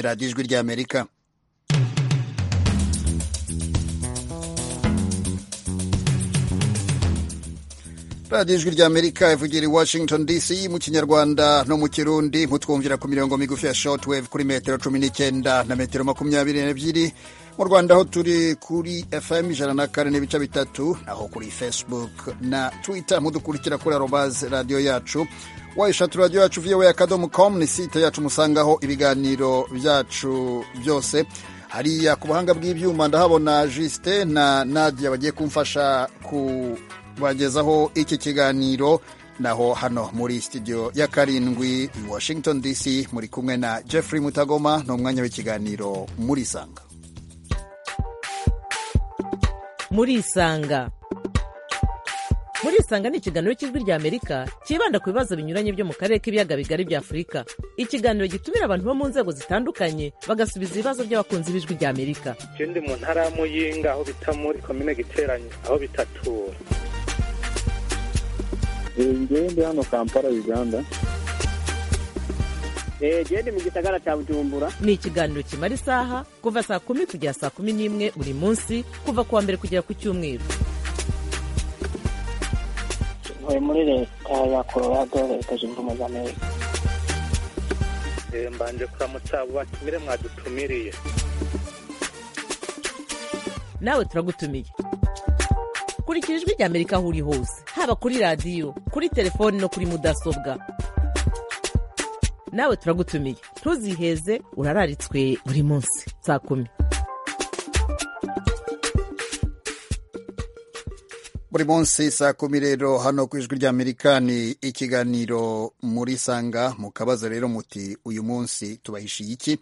radiyo ijwi ry'amerika radiyo ijwi ry'amerika ivugira i washington dc mu kinyarwanda no mu kirundi mutwumvira ku mirongo migufi ya shortwave kuri metero cumi n'icyenda na metero makumyabiri n'ebyiri mu rwanda aho turi kuri fm ijana na kane n'ibice bitatu naho kuri facebook na twitter mudukurikira kuri arobaze radiyo yacu wayishatu radiyo yacu voa akadomo com ni site yacu musangaho ibiganiro byacu byose hariya ku buhanga bw'ibyuma ndahabona jisite na nadia bagiye kumfasha ku bagezaho iki kiganiro naho hano muri studio ya karindwi i washington dc muri kumwe na jeffrey mutagoma ni umwanya w'ikiganiro murisanga murisanga murisanga ni ikiganiro cy'ijwi ry'amerika cyibanda ku bibazo binyuranye byo mu karere k'ibiyaga bigari bya afurika ikiganiro gitumira abantu bo mu nzego zitandukanye bagasubiza ibibazo by'abakunzi b'ijwi ry'amerika ikindi mu ntara ya muyinga aho bita muri komine giteranye aho bitatura njyewe ndi hano kampala uganda gende mu gisagara cya bujumbura ni ikiganiro kimara isaha kuva saa kumi kugera saa kumi n'imwe buri munsi kuva ku wa mbere kugera ku cyumweru ntuye muri leta ya colorado leta zunze ubumwe za amerika mbanje kuramutsa abo batumire mwadutumiriye nawe turagutumiye kurikira ijwi ry'amerika aho uri hose haba kuri radiyo kuri telefoni no kuri mudasobwa nawe turagutumiye ntuziheze urararitswe buri munsi saa kumi buri munsi saa kumi rero hano ku ijwi ry'amerika ni ikiganiro muri sanga mukabaza rero muti uyu munsi tubahishiye iki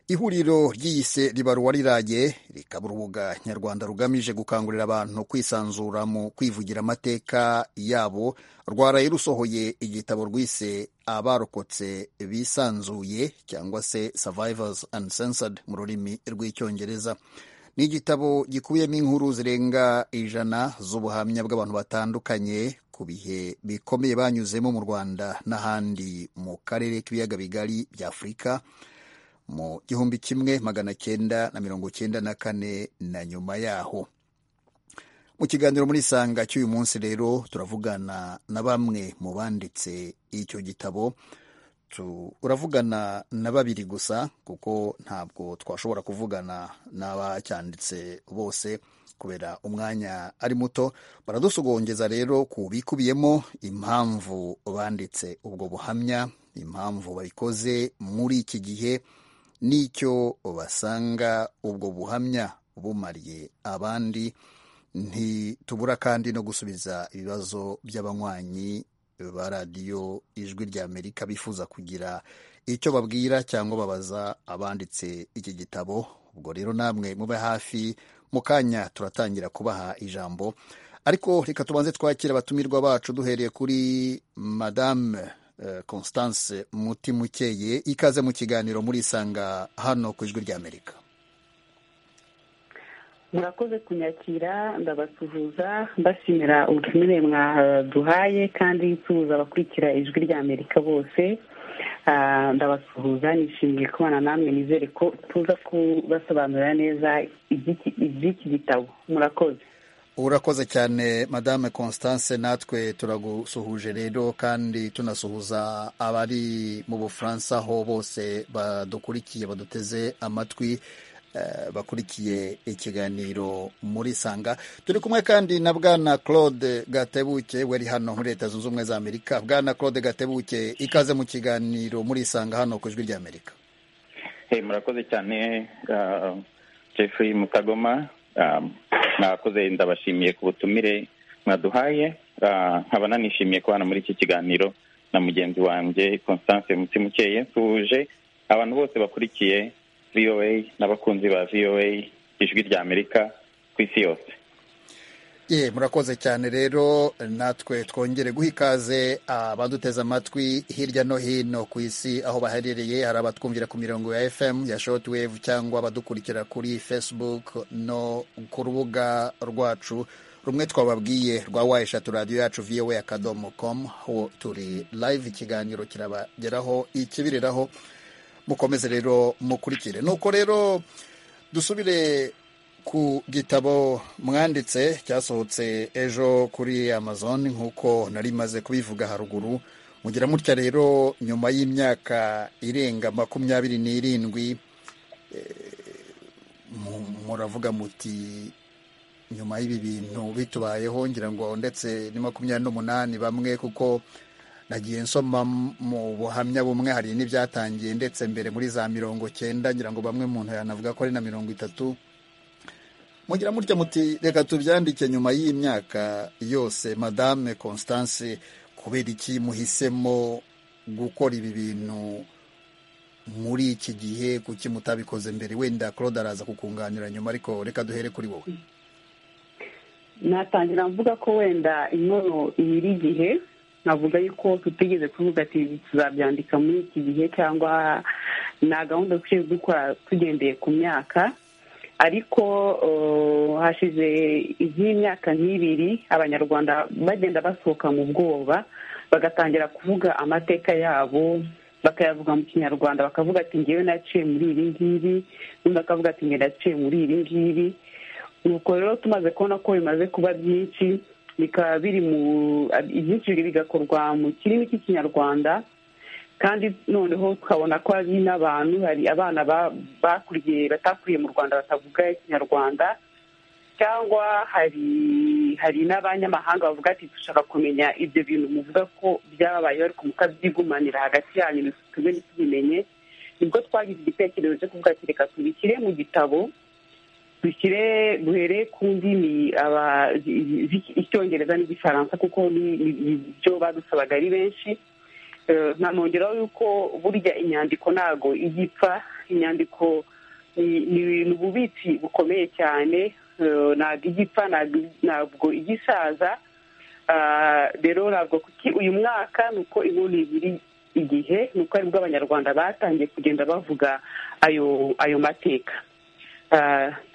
ihuriro ryiyise ribaruwa riraye rikaba urubuga nyarwanda rugamije gukangurira abantu kwisanzura mu kwivugira amateka yabo rwaraye rusohoye igitabo rwise abarokotse bisanzuye cyangwa se survivors uncensored mu rurimi rw'icyongereza ni igitabo gikubiyemo inkuru zirenga ijana z'ubuhamya bw'abantu batandukanye ku bihe bikomeye banyuzemo mu rwanda n'ahandi mu karere k'ibiyaga bigari bya afurika mu gihumbi kimwe magana cyenda na mirongo cyenda na kane na nyuma yaho mu kiganiro muri sanga cy'uyu munsi rero turavugana na bamwe mu banditse icyo gitabo uravugana na babiri gusa kuko ntabwo twashobora kuvugana n'abacyanditse bose kubera umwanya ari muto baradusogongeza rero ku bikubiyemo impamvu banditse ubwo buhamya impamvu babikoze muri iki gihe n'icyo basanga ubwo buhamya bumariye abandi ntitubura kandi no gusubiza ibibazo by'abanywanyi ba radiyo ijwi ry'amerika bifuza kugira icyo babwira cyangwa babaza abanditse iki gitabo ubwo rero namwe mube hafi mu kanya turatangira kubaha ijambo ariko reka tubanze twakire abatumirwa bacu duhereye kuri madame constance mutimukeye ikaze mu kiganiro murisanga hano ku ijwi ry'amerika murakoze kunyakira ndabasuhuza mbashimira ubutumire mwaduhaye kandi nsuhuza abakurikira ijwi rya amerika bose ndabasuhuza nishimiye kubana namwe nizere ko tuza kubasobanurira neza iby'iki gitabo murakoze urakoze cyane madame constance natwe turagusuhuje rero kandi tunasuhuza abari mu bufaransa aho bose badukurikiye baduteze amatwi bakurikiye ikiganiro muri sanga turi kumwe kandi na bwana claude gatebuke wari hano muri leta zunze ubumwe za amerika bwana claude gatebuke ikaze mu kiganiro muri sanga hano ku ijwi ry'amerika murakoze cyane jeffrey mutagoma mwakoze ndabashimiye ku butumire mwaduhaye nkaba nanishimiye kubana muri iki kiganiro na mugenzi wanjye constance mutimukeye nsuhuje abantu bose bakurikiye voa n'abakunzi ba voa ijwi rya amerika ku isi yose ye murakoze cyane rero natwe twongere guha ikaze abaduteze amatwi hirya no hino ku isi aho baherereye hari abatwumvira ku mirongo ya fm ya shortwave cyangwa abadukurikira kuri facebook no ku rubuga rwacu rumwe twababwiye rwa wa eshatu radiyo yacu voa akadomo komu aho turi live ikiganiro kirabageraho ikibiriraho mukomeze rero mukurikire nuko rero dusubire ku gitabo mwanditse cyasohotse ejo kuri amazon nk'uko nari maze kubivuga haruguru mugira mutya rero nyuma y'imyaka irenga makumyabiri n'irindwi muravuga muti nyuma y'ibi bintu bitubayeho ngira ngo ndetse ni makumyabiri n'umunani bamwe kuko nagiye nsoma mu buhamya bumwe hari n'ibyatangiye ndetse mbere muri za mirongo cyenda ngira ngo bamwe muntu yanavuga ko ari na mirongo itatu mugira mutya muti reka tubyandike nyuma y'imyaka yose madame constance kubera iki muhisemo gukora ibi bintu muri iki gihe kuki mutabikoze mbere wenda claude araza kukunganira nyuma ariko reka duhere kuri wowe natangira mvuga ko wenda inkono ibiri igihe navuga yuko tutigeze kuvuga ati tuzabyandika muri iki gihe cyangwa nta gahunda dukwiye gukora tugendeye ku myaka ariko hashize nk'imyaka nk'ibiri abanyarwanda bagenda basohoka mu bwoba bagatangira kuvuga amateka yabo bakayavuga mu kinyarwanda bakavuga ati ngewe naciye muri ibi ngibi undi akavuga ati ngewe naciye muri ibi ngibi nuko rero tumaze kubona ko bimaze kuba byinshi bikaba biri mu ibyinshi bigakorwa mu kirimi cy'ikinyarwanda kandi noneho tukabona ko hari n'abantu hari abana bakuriye batakuriye mu rwanda batavuga ikinyarwanda cyangwa hari hari n'abanyamahanga bavuga ati dushaka kumenya ibyo bintu muvuga ko byabayeho ariko mukabyigumanira hagati yanyu ntitube ntitubimenye nibwo twagize igitekerezo cyo kuvuga ati reka tubishyire mu gitabo dushyire duhere ku ndimi icyongereza n'igifaransa kuko ibyo badusabaga ari benshi ntanongeraho yuko burya inyandiko ntago igipfa inyandiko ni ububitsi bukomeye cyane ntabwo igipfa ntabwo igisaza rero ntabwo kuki uyu mwaka ni uko inkono ibiri igihe ni uko aribwo abanyarwanda batangiye kugenda bavuga ayo ayo mateka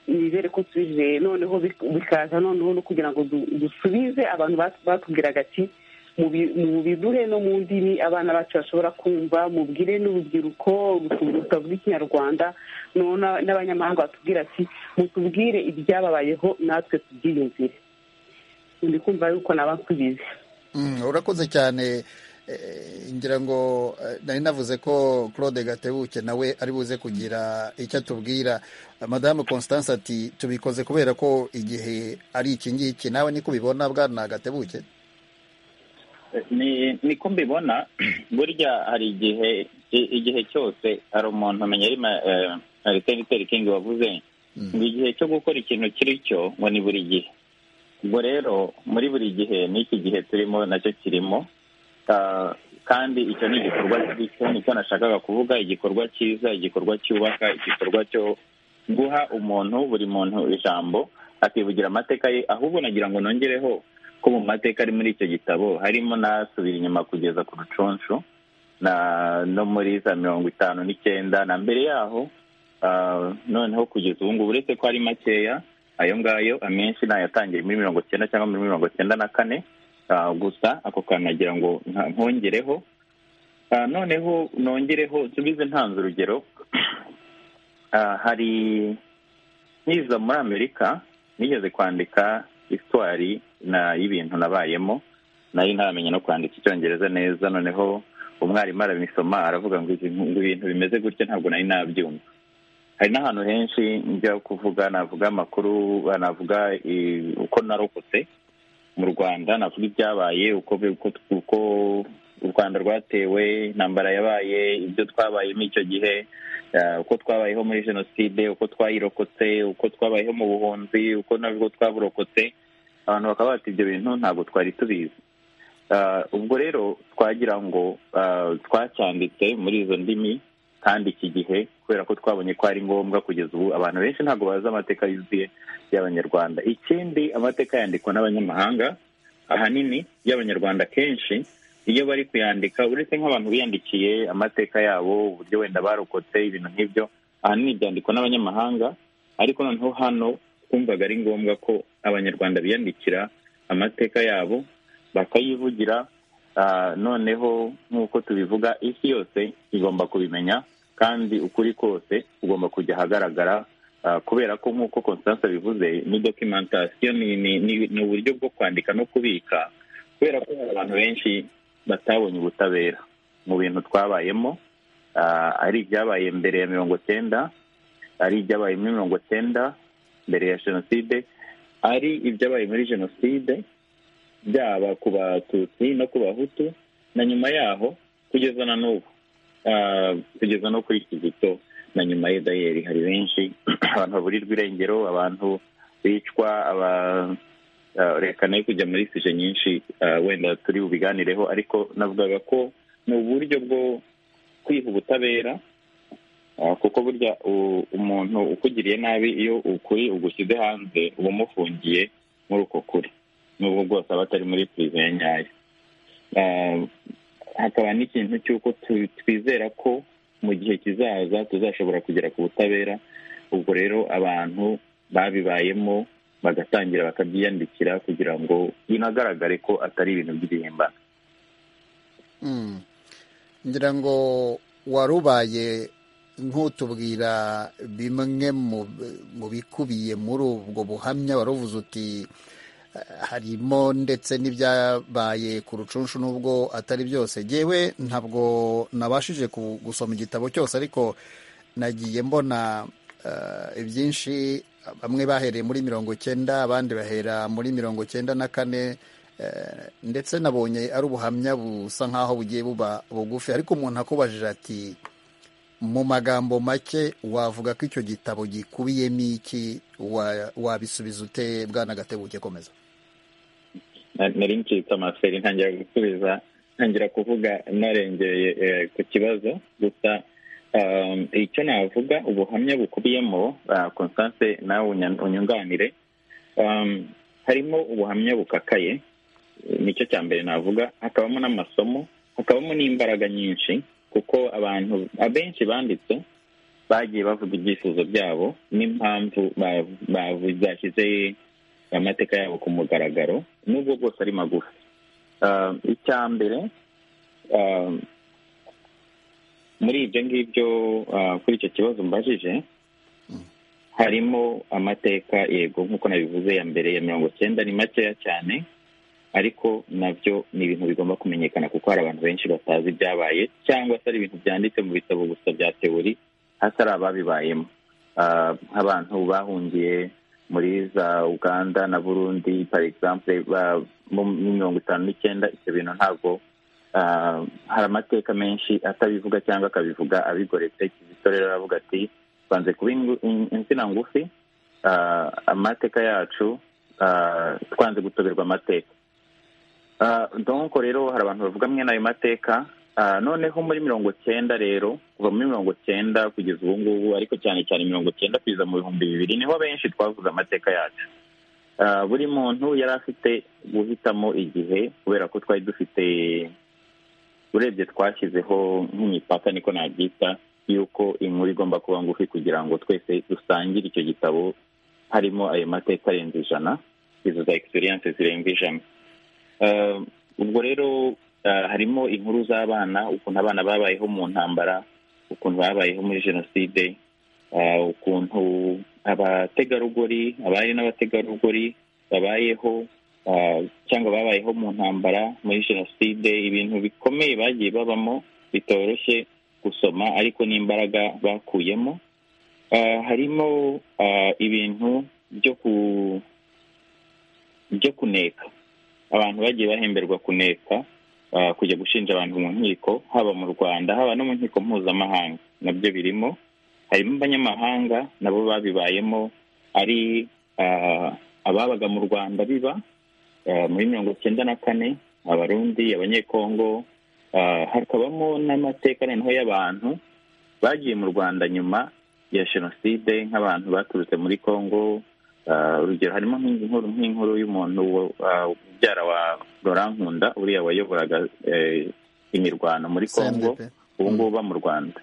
nizere ko tuje noneho bikaza noneho no kugira ngo dusubize abantu batubwiraga ati mu biduhe no mu ndimi abana bacu bashobora kumva mubwire n'urubyiruko rutavuga ikinyarwanda n'abanyamahanga batubwira ati mutubwire ibyababayeho natwe tubyiyumvire ndi kumva yuko nabakubize urakoze cyane ngira ngo nari navuze ko claude gatebuke nawe ari buze kugira icyo atubwira madame constance ati tubikoze kubera ko igihe ari iki ngiki nawe niko ubibona bwana gatebuke ni niko mbibona burya hari igihe igihe cyose hari umuntu umenya ari seniteri kingi wavuze ngo igihe cyo gukora ikintu kiri cyo ngo ni buri gihe ubwo rero muri buri gihe n'iki gihe turimo nacyo kirimo kandi icyo ni igikorwa cyo nicyo nashakaga kuvuga igikorwa cyiza igikorwa cyubaka igikorwa cyo guha umuntu buri muntu ijambo akivugira amateka ye ahubwo nagira ngo nongereho ko mu mateka ari muri icyo gitabo harimo n'asubira inyuma kugeza ku ruconsho no muri za mirongo itanu n'icyenda na mbere yaho noneho kugeza ubu ngubu uretse ko ari makeya ayo ngayo amenshi nayatangiye muri mirongo cyenda cyangwa muri mirongo cyenda na kane gusa ako kantu nagira ngo nkongereho noneho nongereho nsubize ntanze urugero hari nkiza muri amerika nigeze kwandika isitwari y'ibintu nabayemo nari ntamenya no kwandika icyongereza neza noneho umwarimu arabisoma aravuga ngo ibintu bimeze gutya ntabwo nari nabyumva hari n'ahantu henshi njya kuvuga navuga amakuru navuga uko narokotse mu rwanda navuga ibyabaye uko u rwanda rwatewe intambara yabaye ibyo twabayemo icyo gihe uko twabayeho muri jenoside uko twayirokotse uko twabayeho mu buhunzi uko nabwo twaburokotse abantu bakaba bati ibyo bintu ntabwo twari tubizi ubwo rero twagira ngo twacyanditse muri izo ndimi kandi iki gihe kubera ko twabonye ko ari ngombwa kugeza ubu abantu benshi ntabwo bazi amateka yuzuye y'abanyarwanda ikindi amateka yandikwa n'abanyamahanga ahanini y'abanyarwanda kenshi iyo bari kuyandika uretse nk'abantu biyandikiye amateka yabo uburyo wenda barokotse ibintu nk'ibyo ahanini byandikwa n'abanyamahanga ariko noneho hano twumvaga ari ngombwa ko abanyarwanda biyandikira amateka yabo bakayivugira noneho nk'uko tubivuga isi yose igomba kubimenya kandi ukuri kose kugomba kujya ahagaragara ah, kubera ko nk'uko constance bivuze ni documentation ni- ni- ni- ni uburyo bwo kwandika no kubika kubera ko hari abantu benshi batabonye ubutabera mu bintu twabayemo ah, ari ibyabaye mbere ya mirongo cyenda ari ibyabaye muri mirongo cyenda mbere ya jenoside ari ibyabaye muri jenoside byaba ku batutsi no ku bahutu na nyuma yaho kugeza na n'ubu Ah, kugeza no kuri kizito na nyuma ya dayeri hari benshi abantu baburirwa irengero abantu bicwa aba ah, reka nayo kujya muri sije nyinshi ah, wenda turi bubiganireho ariko navugaga ko ni uburyo bwo kwiha ubutabera Ah, kuko burya u- umuntu ukugiriye nabi iyo ukuri ugushyize hanze uba umufungiye muri uko kuri n'ubwo bwose aba atari muri pirizo ya nyayo Ah, hakaba n'ikintu cy'uko tu- twizera ko mu gihe kizaza tuzashobora kugera ku butabera ubwo rero abantu babibayemo bagatangira bakabyiyandikira kugira ngo binagaragare ko atari ibintu by'ibihimbano Mm. ngira ngo wari ubaye nk'utubwira bimwe mu- mu bikubiye muri ubwo buhamya wari uvuze uti eh, harimo ndetse n'ibyabaye ku rucunshu n'ubwo atari byose yewe ntabwo nabashije ku- gusoma igitabo cyose ariko nagiye mbona eh, ibyinshi bamwe bahereye muri mirongo cyenda abandi bahera muri mirongo cyenda na kane Eh, ndetse nabonye ari ubuhamya busa nk'aho bugiye buba bugufi ariko umuntu akubajije ati mu magambo make wavuga ko icyo gitabo gikubiyemo iki Wa- wabisubiza ute bwana gatebuke komeza Na- nari ncitse amaferi ntangira gusubiza ntangira kuvuga narengeye eh, ku kibazo gusa um, icyo navuga ubuhamya bukubiyemo ah, constance nawe unya- unyunganire um, harimo ubuhamya bukakaye nicyo cya mbere navuga hakabamo n'amasomo hakabamo n'imbaraga nyinshi kuko abantu abenshi banditse bagiye bavuga ibyifuzo byabo n'impamvu ba- bavu- zashyize amateka yabo ku mugaragaro nubwo bwose ari magufi Ah, icya mbere ah, muri ibyo ngibyo ah, kuri icyo kibazo mbajije harimo amateka yego nk'uko nabivuze ya mbere ya mirongo cyenda ni makeya cyane ariko nabyo ni ibintu bigomba kumenyekana kuko hari abantu benshi batazi ibyabaye cyangwa se ari ibintu byanditse mu bitabo gusa bya teori hasi ari ababibayemo Ah, nk'abantu bahungiye muri za uganda na burundi par exemple ba- mu mu mirongo itanu n'icyenda ibyo bintu ntabwo ah, hari amateka menshi atabivuga cyangwa akabivuga abigoretse kizito rero aravuga ati banze kuba ingu- in- insina ngufi ah, amateka yacu ah, twanze gutoberwa amateka Ah, donc rero hari abantu bavuga mwe n'ayo mateka Ah, noneho muri mirongo cyenda rero kuva muri mirongo cyenda kugeza ubu ngubu ariko cyane cyane mirongo cyenda kugeza mu bihumbi bibiri niho benshi twavuze amateka yacu Ah, buri muntu yari afite guhitamo igihe kubera ko twari dufite urebye twashyizeho nk'imipaka niko nabyita y'uko inkuru igomba kuba ngufi kugira ngo twese dusangire icyo gitabo harimo ayo mateka arenze ijana izo za egisperiyanse zirenga ijana Eh, ubwo rero eh, harimo inkuru z'abana ukuntu abana babayeho mu ntambara ukuntu babayeho muri jenoside eh, ukuntu abategarugori abari n'abategarugori babayeho eh, cyangwa babayeho mu ntambara muri jenoside ibintu bikomeye bagiye babamo bitoroshye gusoma ariko n'imbaraga bakuyemo Eh, harimo eh, ibintu byo ku byo kuneka abantu bagiye bahemberwa kuneka ah, kujya gushinja abantu mu nkiko haba mu rwanda haba no mu nkiko mpuzamahanga nabyo birimo harimo abanyamahanga nabo babibayemo ari ah, ababaga mu rwanda biba ah, muri mirongo cyenda na kane abarundi abanyekongo ah, hakabamo n'amateka noneho y'abantu bagiye mu rwanda nyuma ya jenoside nk'abantu baturutse muri congo Ah, urugero harimo nk'inkuru nk'inkuru y'umuntu wo- ah, mubyara wa Laurent Nkunda uriya wayoboraga eh, imirwano muri congo CNDP. ubu ngubu uba mu rwanda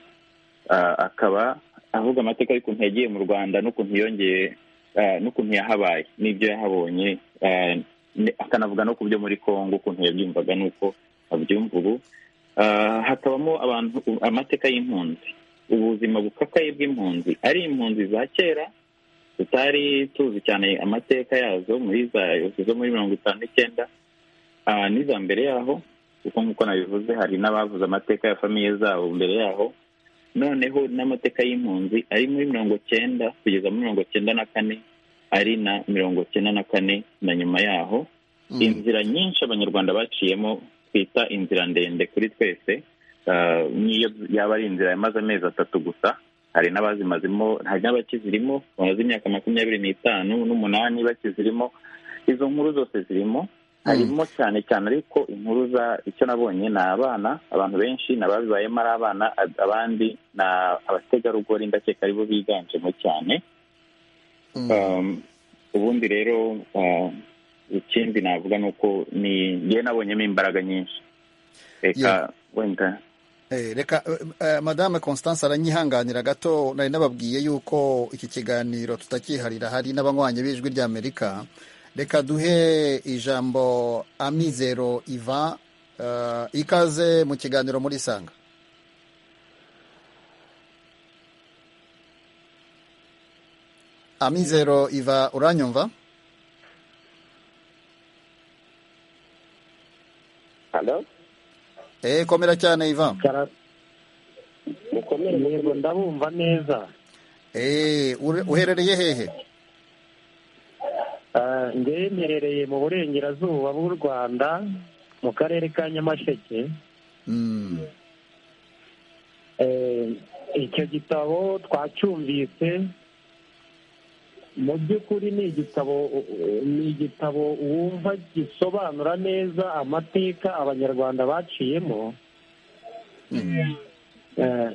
Ah, akaba avuga amateka y'ukuntu yagiye mu rwanda n'ukuntu yongeye ah, n'ukuntu yahabaye n'ibyo yahabonye ah, ne- akanavuga no ku byo muri congo ukuntu yabyumvaga n'uko abyumva ubu Ah, hakabamo abantu amateka y'impunzi ubuzima bukakaye bw'impunzi ari impunzi za kera tutari tuzi cyane amateka yazo muri za zo muri mirongo itanu n'icyenda ah, n'iza mbere yaho kuko nk'uko nabivuze hari n'abavuze amateka ya famiye zabo mbere yaho noneho n'amateka y'impunzi ari muri mirongo cyenda kugeza muri mirongo cyenda na kane ari na mirongo cyenda na kane na nyuma yaho inzira nyinshi abanyarwanda baciyemo twita inzira ndende kuri twese Ah, n'iyo yaba ari inzira yamaze amezi atatu gusa hari n'abazimazimo hari n'abakizirimo bamaze imyaka makumyabiri n'itanu n'umunani bakizirimo izo nkuru zose zirimo harimo cyane cyane ariko inkuru za icyo nabonye ni abana abantu benshi ni ababibayemo ari abana ab- abandi ni abategarugori ndakeka aribo biganjemo cyane Um, ubundi rero uh, ikindi navuga ni uko ni njye nabonyemo imbaraga nyinshi Yeah. reka wenda Eh, reka eh, eh, madame constance aranyihanganira gato nari nababwiye yuko iki kiganiro tutakiharira hari n'abanywanyi b'ijwi ry'amerika reka duhe ijambo amizero iva eh, ikaze mu kiganiro muri sanga amizero iva uranyumva halo eh komera cyane iva mukomere yego ndabumva neza eh ure- uherereye hehe Ah, ngewe mperereye mu burengerazuba bw'u rwanda mu karere ka nyamasheke Mm. Eh, icyo gitabo twacyumvise mu by'ukuri ni igitabo ni igitabo wumva gisobanura neza amateka abanyarwanda baciyemo Eh,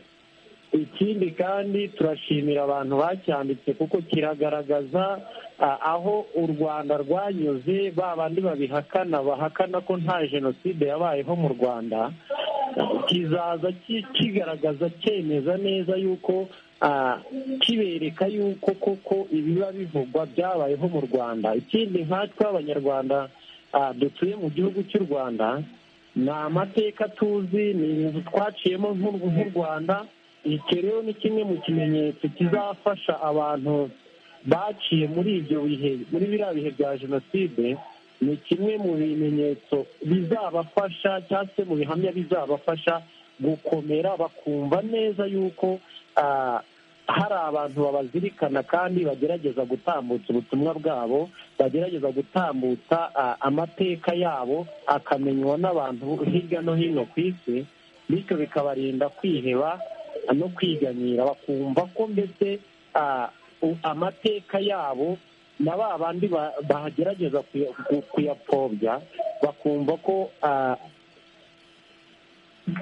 ikindi kandi turashimira abantu bacyanditse kuko kiragaragaza ah, aho u rwanda rwanyuze ba bandi babihakana bahakana ko nta jenoside yabayeho mu rwanda kizaza ki- kigaragaza cyemeza neza yuko ah, kibereka yuko koko ibiba bivugwa byabayeho mu rwanda ikindi nkatwe abanyarwanda ah, dutuye mu gihugu cy'u rwanda ni amateka tuzi ni ibintu twaciyemo nk'u- nk'u rwanda iki rero ni kimwe mu kimenyetso kizafasha abantu baciye muri ibyo bihe muri biriya bihe bya jenoside ni kimwe mu bimenyetso bizabafasha cyangwa se mu bihamya bizabafasha gukomera bakumva neza yuko ah, hari abantu babazirikana kandi bagerageza gutambutsa ubutumwa bwabo bagerageza gutambutsa ah, amateka yabo akamenywa n'abantu hirya no hino ku isi bityo bikabarinda kwiheba no kwiganyira bakumva ko mbese ah, u- amateka yabo na ba bandi ba- bagerageza kuya- ku- kuyapfobya bakumva ko ah,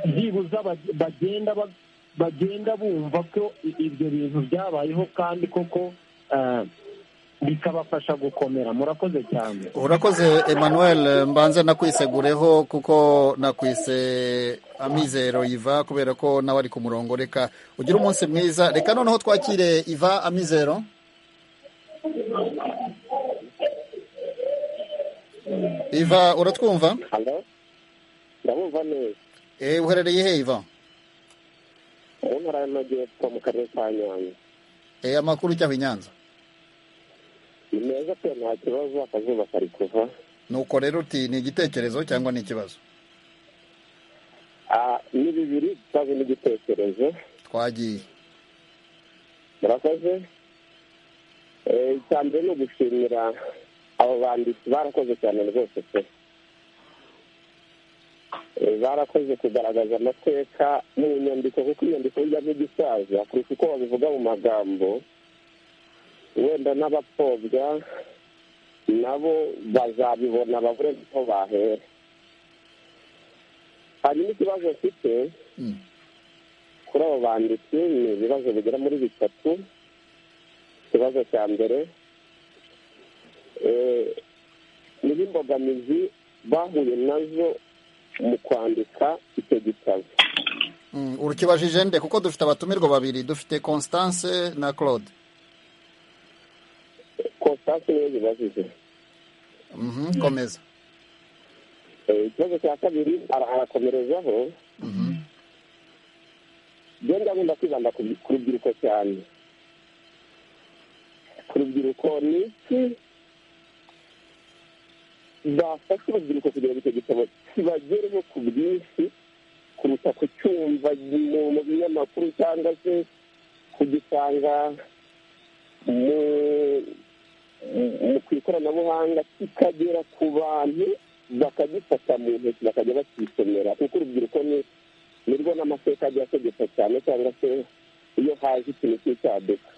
byibuze bag- bagenda bag- bagenda bumva ko i- ibyo bintu byabayeho kandi koko ah, bikabafasha gukomera murakoze cyane urakoze emmanuel mbanze nakwisegureho kuko nakwise amizero iva kubera ko nawe ari ku murongo reka ugire umunsi mwiza reka noneho twakire iva amizero iva uratwumva halo ndabumva neza Eh, uherereye he iva mu ntara y'amajyepfo mu karere ka nyanza Eh, amakuru ujyaho i nyanza ni meza pe nta kibazo akazuba kari kuva nuko rero uti ni igitekerezo cyangwa ni ikibazo Ah, ni bibiri cyangwa n'igitekerezo twagiye murakoze Eh, icya mbere ni ugushimira abo banditsi barakoze cyane rwose pe Eh, barakoze kugaragaza amateka mu nyandiko kuko inyandiko burya nk'igisaza kurusha uko babivuga mu magambo wenda n'abapfobya nabo bazabibona babure aho bahera hanyuma ikibazo mfite Mm. kuri abo banditsi ni ibibazo bigera muri bitatu ikibazo cya mbere eh, niba imbogamizi bahuye nazo mu kwandika icyo gitabo Mm, urukibajije nde kuko dufite abatumirwa babiri dufite constance na claude konstance niyo zibajije Mhm, komeza Eh, ikibazo cya kabiri ara- arakomerezaho rero ndakunda kwibanda ku rubyiruko cyane ku rubyiruko ni iki bafasha urubyiruko kugira ngo icyo gitabo kibagereho ku bwinshi kuruta kucyumva mu binyamakuru cyangwa se kugisanga mu ku ikoranabuhanga kikagera ku bantu bakagifata mu ntoki bakajya bakisomera kuko urubyiruko ni nirwo n'amateka agiye ategeka cyane cyangwa se iyo haje ikintu cy'icyaduka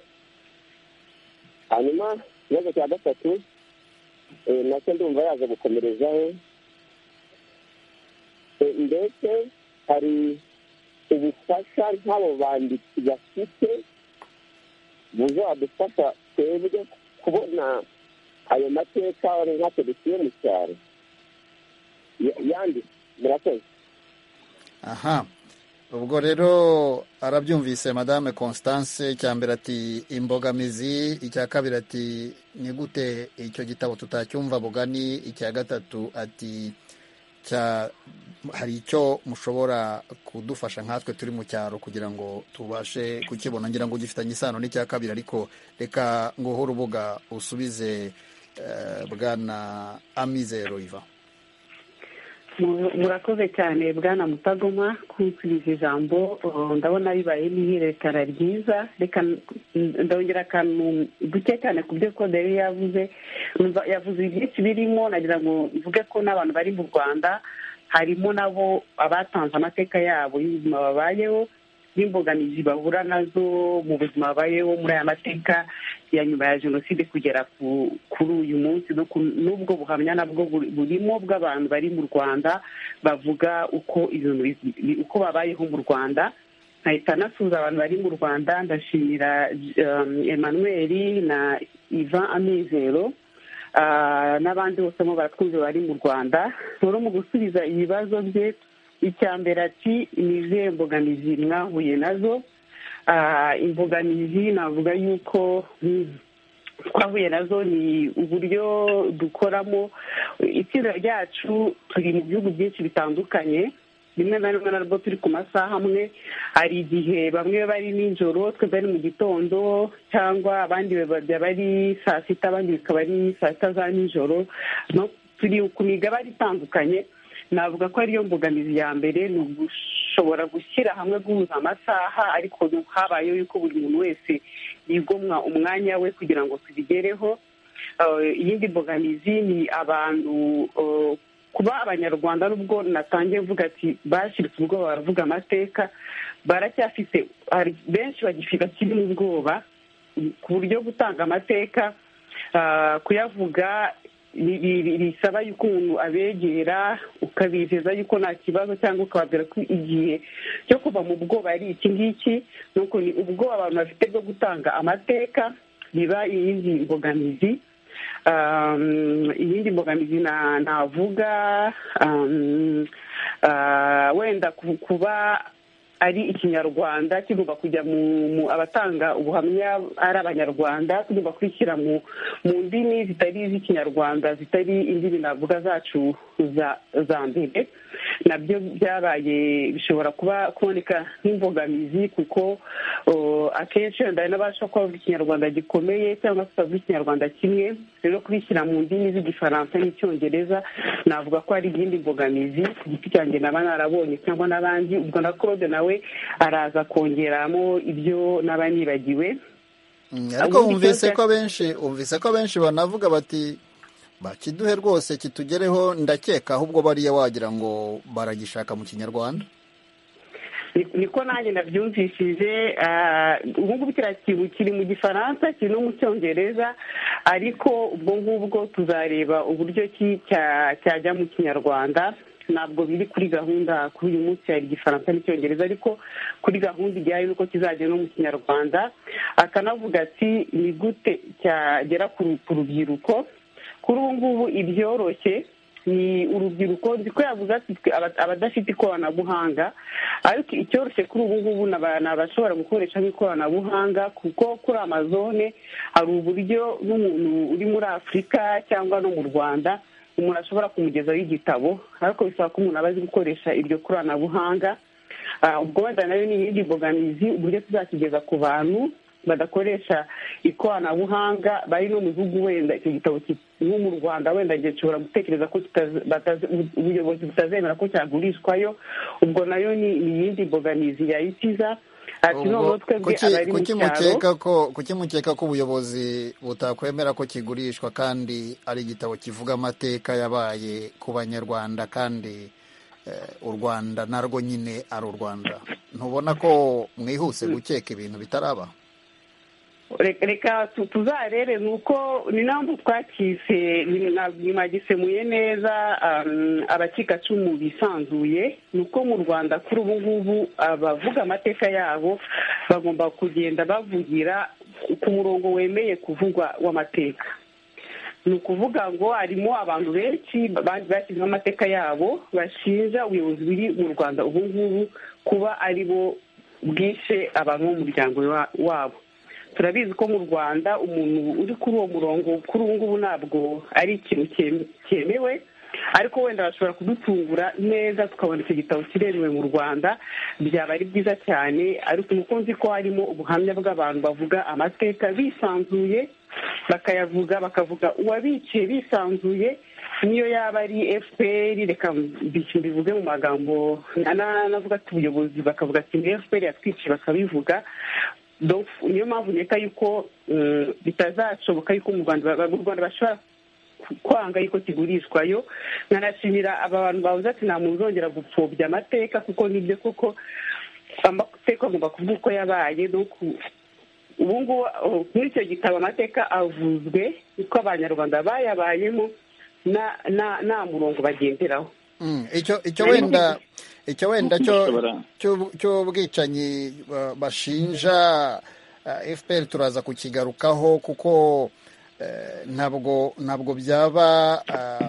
hanyuma ikibazo cya gatatu nacyo ndumva yaza gukomerezaho ndetse hari ubufasha nk'abo banditsi bafite buzadufasha twebwe kubona ayo mateka ntacyo dutuye mu cyaro yandi murakoze aha ubwo rero arabyumvise madame constance icya mbere ati imbogamizi icya kabiri ati ni gute icyo gitabo tutacyumva bugani icya gatatu ati hari icyo mushobora kudufasha nkatwe turi mu cyaro kugira ngo tubashe kukibona ngira ngo gifitanye isano n'icya kabiri ariko reka nguhe urubuga usubize bwana amizero iva murakoze cyane bwana mutagoma kunsubiza ijambo ndabona bibaye n'ihererekana ryiza reka ndongera akantu duke cyane ku byo kode yari yavuze yavuze byinshi birimo nagira ngo mvuge ko n'abantu bari mu rwanda harimo nabo abatanze amateka yabo y'ubuzima babayeho n'imbogamizi bahura nazo mu buzima babayeho muri aya mateka ya nyuma ya jenoside kugera kuri uyu munsi n'ubwo buhamya nabwo burimo bw'abantu bari mu rwanda bavuga uko ibintu uko babayeho mu rwanda nkahita nasuhuza abantu bari mu rwanda ndashimira emmanuel na ivan amizero n'abandi bose mu baratwumva bari mu rwanda rero mu gusubiza ibibazo bye icya mbere ati ni izihe mbogamizi mwahuye nazo imbogamizi navuga yuko twahuye nazo ni uburyo dukoramo itsinda ryacu turi mu bihugu byinshi bitandukanye rimwe na rimwe narwo turi ku masaha amwe hari igihe bamwe bari nijoro twebwe ari mu gitondo cyangwa abandi byaba ari saa sita abandi bikaba ari saa sita za nijoro turi ku migabane itandukanye navuga ko ariyo mbogamizi ya mbere ni ugushobora gushyira hamwe guhuza amasaha ariko habayeho yuko buri muntu wese yigomwa umwanya we kugira ngo tubigereho iyindi mbogamizi ni abantu kuba abanyarwanda nubwo natangiye mvuga ati bashiritse ubwoba baravuga amateka baracyafite benshi bakiri mu bwoba ku buryo gutanga amateka kuyavuga bisaba yuko umuntu abegera ukabizeza yuko nta kibazo cyangwa ukababwira ko igihe cyo kuva mu bwoba ari iki ngiki nuko ni ubwoba abantu bafite bwo gutanga amateka biba iyindi mbogamizi iyindi mbogamizi navuga wenda kuba ari ikinyarwanda kigomba kujya mu abatanga ubuhamya ari abanyarwanda tugomba kwishyira mu ndimi zitari iz'ikinyarwanda zitari indimi navuga zacu za mbere nabyo byabaye bishobora kuba kuboneka nk'imbogamizi kuko akenshi wenda n'abasha kuba bavuga ikinyarwanda gikomeye cyangwa se bavuga ikinyarwanda kimwe rero kubishyira mu ndimi z'igifaransa n'icyongereza navuga ko hari iyindi mbogamizi ku giti cyanjye naba narabonye cyangwa n'abandi ubwo na kode nawe araza kongeramo ibyo naba nibagiwe ariko wumvise ko benshi wumvise ko benshi banavuga bati bakiduhe rwose kitugereho ndakeka ahubwo bariya wagira ngo baragishaka mu kinyarwanda niko nanjye nabyumvishije ubu ngubu kiriya kintu kiri mu gifaransa kiri no mu cyongereza ariko ubwo ngubwo tuzareba uburyo cyajya mu kinyarwanda ntabwo biri kuri gahunda kuri uyu munsi hari igifaransa n'icyongereza ariko kuri gahunda ijyanye n'uko kizajya no mu kinyarwanda akanavuga ati ni gute cyagera ku rubyiruko kuri ubu ngubu ibyoroshye ni urubyiruko ko yavuze ati abadafite ikoranabuhanga ariko icyoroshye kuri ubu ngubu ni abashobora gukoresha nk'ikoranabuhanga kuko kuri amazone hari uburyo n'umuntu uri muri afurika cyangwa no mu rwanda umuntu ashobora kumugezaho igitabo ariko bisaba ko umuntu aba azi gukoresha iryo koranabuhanga ubwo wenda nayo ni iyindi mbogamizi uburyo tuzakigeza ku bantu badakoresha ikoranabuhanga bari no mu bihugu wenda icyo gitabo nko mu rwanda wenda gishobora gutekereza ko ubuyobozi butazemera ko cyagurishwayo ubwo nayo ni iyindi mbogamizi yayitiza kuki mukeka ko ubuyobozi butakwemera ko kigurishwa kandi ari igitabo kivuga amateka yabaye ku banyarwanda kandi u rwanda narwo nyine ari u rwanda ntubona ko mwihuse gukeka ibintu bitaraba reka tuzarebe ni uko ni ntabwo twakize mwagisemuye neza abacikacumu bisanzuye ni uko mu rwanda kuri ubu ngubu abavuga amateka yabo bagomba kugenda bavugira ku murongo wemeye kuvugwa w'amateka ni ukuvuga ngo harimo abantu benshi bashyizemo amateka yabo bashinja ubuyobozi buri mu rwanda ubu ngubu kuba ari bo bwishe abantu b'umuryango wabo turabizi ko mu rwanda umuntu uri kuri uwo murongo kuri ubu ngubu ntabwo ari ikintu cyemewe ariko wenda bashobora kudutungura neza tukabona icyo gitabo kiremewe mu rwanda byaba ari byiza cyane ariko nuko nzi ko harimo ubuhamya bw'abantu bavuga amateka bisanzuye bakayavuga bakavuga uwabiciye bisanzuye niyo yaba ari fpr reka mbivuge mu magambo navuga ati ubuyobozi bakavuga ati ni fpr yatwiciye bakabivuga niyo mpamvu nkeka yuko bitazashoboka yuko mu rwanda bashobora kwanga yuko kigurishwayo nkanashimira aba bantu bavuze ati nta muntu uzongera gupfobya amateka kuko nibyo koko amateka agomba kuvuga uko yabaye ubu ngubu muri icyo gitabo amateka avuzwe uko abanyarwanda bayabayemo nta murongo bagenderaho icyo wenda icyo wenda cy'ubwicanyi bashinja fpr turaza kukigarukaho kuko ntabwo ntabwo byaba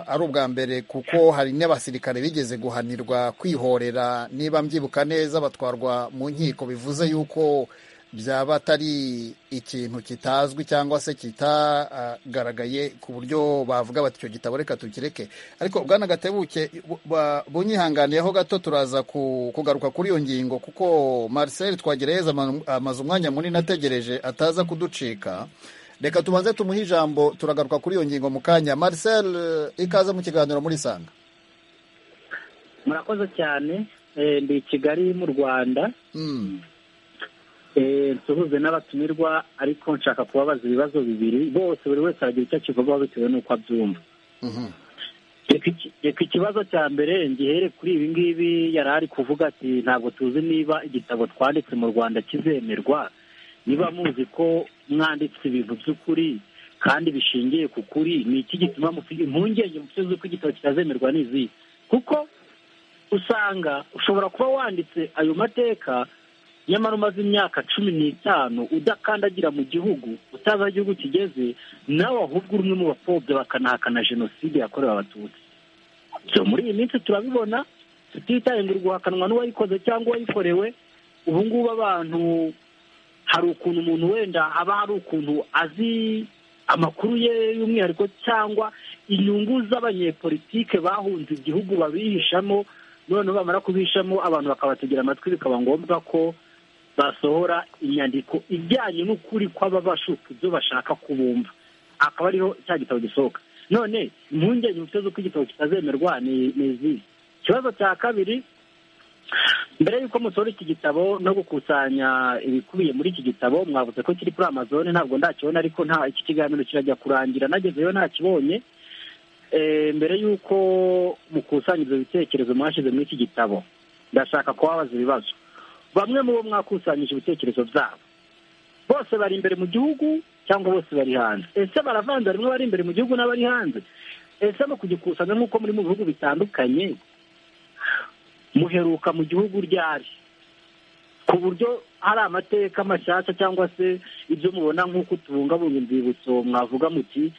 ari ubwa mbere kuko hari n'abasirikare bigeze guhanirwa kwihorera niba mbyibuka neza batwarwa mu nkiko bivuze yuko byaba atari ikintu kitazwi cyangwa se kitagaragaye ku buryo bavuga bati icyo gitabo reka tukireke ariko bwana gatebuke bunyihanganiyeho gato turaza kugaruka kuri iyo ngingo kuko Marcel twagerageza amaze umwanya munini ategereje ataza kuducika reka tubanze tumuhe ijambo turagaruka kuri iyo ngingo mu kanya Marcel ikaze mu kiganiro muri sanga murakoze cyane ndi i kigali mu rwanda nsuhuze n'abatumirwa ariko nshaka kubabaza ibibazo bibiri bose buri wese aragira icyo akivugaho bitewe n'uko abyumva reka ikibazo cya mbere ngihere kuri ibi ngibi yari ari kuvuga ati ntabwo tuzi niba igitabo twanditse mu rwanda kizemerwa niba muzi ko mwanditse ibintu by'ukuri kandi bishingiye ku kuri ni iki gituma impungenge mufite z'uko igitabo kitazemerwa n'izi kuko usanga ushobora kuba wanditse ayo mateka nyamara umaze imyaka cumi n'itanu udakandagira mu gihugu utazi aho igihugu kigeze nawe ahubwo uri umwe mu bapfobya bakanahakana jenoside yakorewe abatutsi byo muri iyi minsi turabibona tutitaye ngo guhakanwa n'uwayikoze cyangwa uwayikorewe ubu ngubu abantu hari ukuntu umuntu wenda haba hari ukuntu azi amakuru ye y'umwihariko cyangwa inyungu z'abanyepolitike bahunze igihugu babihishamo noneho bamara kubihishamo abantu bakabategera amatwi bikaba ngombwa ko basohora inyandiko ijyanye n'ukuri kw'aba bashuka ibyo bashaka kubumva akaba ariho cya gitabo gisohoka none impungenge mufite z'uko igitabo kitazemerwa ni izi ikibazo cya kabiri mbere y'uko musohora iki gitabo no gukusanya ibikubiye muri iki gitabo mwavuze ko kiri kuri amazone ntabwo ndakibona ariko nta iki kiganiro kirajya kurangira nagezeyo ntakibonye mbere y'uko mukusanya ibyo bitekerezo mwashyize muri iki gitabo ndashaka kubabaza ibibazo bamwe mu bo mwakusanyije ibitekerezo byabo bose bari imbere mu gihugu cyangwa bose bari hanze ese baravanze harimo bari imbere mu gihugu n'abari hanze ese mu kugikusanya nk'uko muri mu bihugu bitandukanye muheruka mu gihugu ryari ku buryo hari amateka mashyashya cyangwa se ibyo mubona nk'uko tubungabunga inzibutso mwavuga muti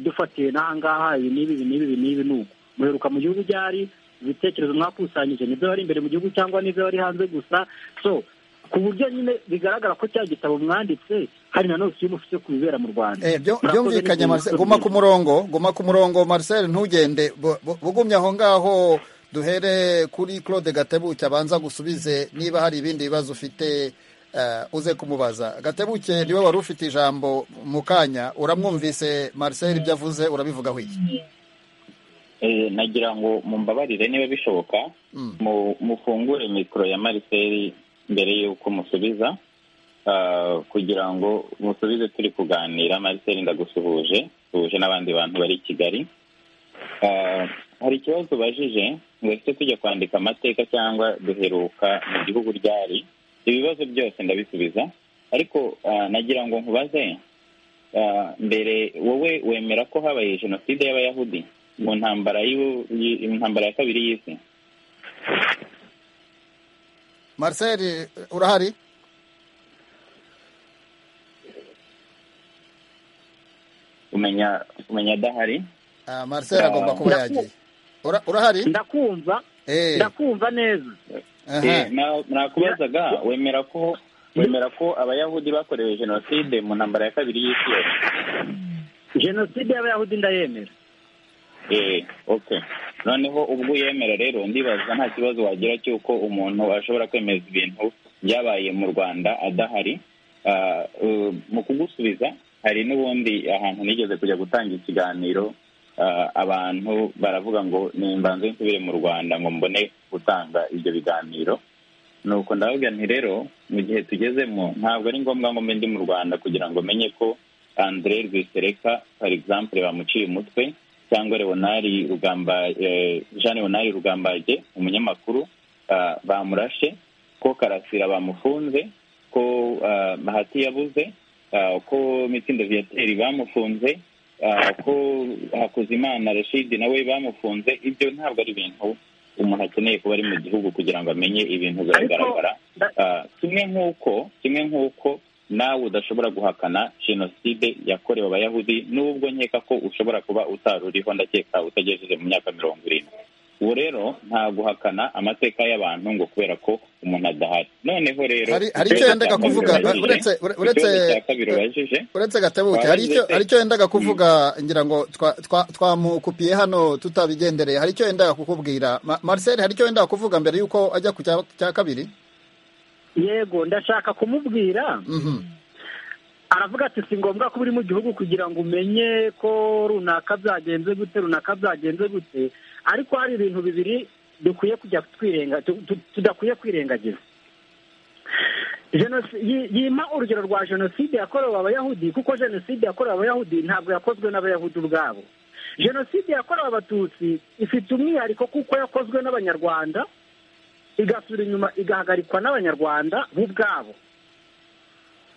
dufatiye n'ahangaha ibi n'ibi n'ibi n'ibi n'ubu muheruka mu gihugu byari ibitekerezo mwakusanyije nibyo bari imbere mu gihugu cyangwa n'ibyo bari hanze gusa so ku buryo nyine bigaragara ko cya gitabo mwanditse hari na none iyo mufite ku bibera mu rwanda byumvikanye guma ku murongo guma ku murongo Marcel ntugende bugumye aho ngaho duhere kuri claude gatebuke abanza gusubize niba hari ibindi bibazo ufite uze kumubaza gatebuke niwe wari ufite ijambo mu kanya uramwumvise marcel ibyo avuze urabivugaho iki nagira ngo mumbabarire niba bishoboka mufungure mikoro ya marcel mbere y'uko musubiza kugira ngo musubize turi kuganira marcel ndagusuhuje duhuje n'abandi bantu bari i kigali hari ikibazo ubajije ngo ese tujya kwandika amateka cyangwa duheruka mu gihugu ryari ibibazo byose ndabisubiza ariko nagira ngo nkubaze mbere wowe wemera ko habaye jenoside y'abayahudi mu ntambara intambara ya kabiri y'isi marcel urahari umenya adahari marcel agomba kuba yagiye urahari ndakumva ndakumva neza nakubazaga wemera ko wemera ko abayahudi bakorewe jenoside mu ntambara ya kabiri y'isi yose jenoside y'abayahudi ndayemera oke noneho ubwo uyemera rero ndibaza nta kibazo wagira cy'uko umuntu ashobora kwemeza ibintu byabaye mu rwanda adahari mu kugusubiza hari n'ubundi ahantu nigeze kujya gutanga ikiganiro abantu baravuga ngo nimbanze nsubire mu rwanda ngo mbone gutanga ibyo biganiro nuko ndababwira nti rero mu gihe tugezemo ntabwo ari ngombwa ngo mbe ndi mu rwanda kugira ngo menye ko andre rwisereka for example bamuciye umutwe cyangwa leonari rugamba jean leonari rugambage umunyamakuru bamurashe ko karasira bamufunze ko mahati yabuze ko mitsindo viyateri bamufunze ko hakuzimana rashid nawe bamufunze ibyo ntabwo ari ibintu umuntu akeneye kuba ari mu gihugu kugira ngo amenye ibintu biragaragara kimwe nk'uko kimwe nk'uko nawe udashobora guhakana jenoside yakorewe abayahudi n'ubwo nkeka ko ushobora kuba utari uriho ndakeka utagejeje mu myaka mirongo irindwi ubu rero nta guhakana amateka y'abantu ngo kubera ko umuntu adahari noneho rero hari icyo yendaga kuvuga uretse gatebuke hari icyo yendaga kuvuga ngira ngo twamukupiye hano tutabigendereye hari icyo yendaga kukubwira marcel hari icyo yendaga kuvuga mbere y'uko ajya ku cya kabiri yego ndashaka kumubwira aravuga ati si ngombwa ko uri mu gihugu kugira ngo umenye ko runaka byagenze gute runaka byagenze gute ariko hari ibintu bibiri dukwiye kujya twirenga tudakwiye kwirengagiza yima urugero rwa jenoside yakorewe abayahudi kuko jenoside yakorewe abayahudi ntabwo yakozwe n'abayahudi ubwabo jenoside yakorewe abatutsi ifite umwihariko kuko yakozwe n'abanyarwanda igasura inyuma igahagarikwa n'abanyarwanda bo ubwabo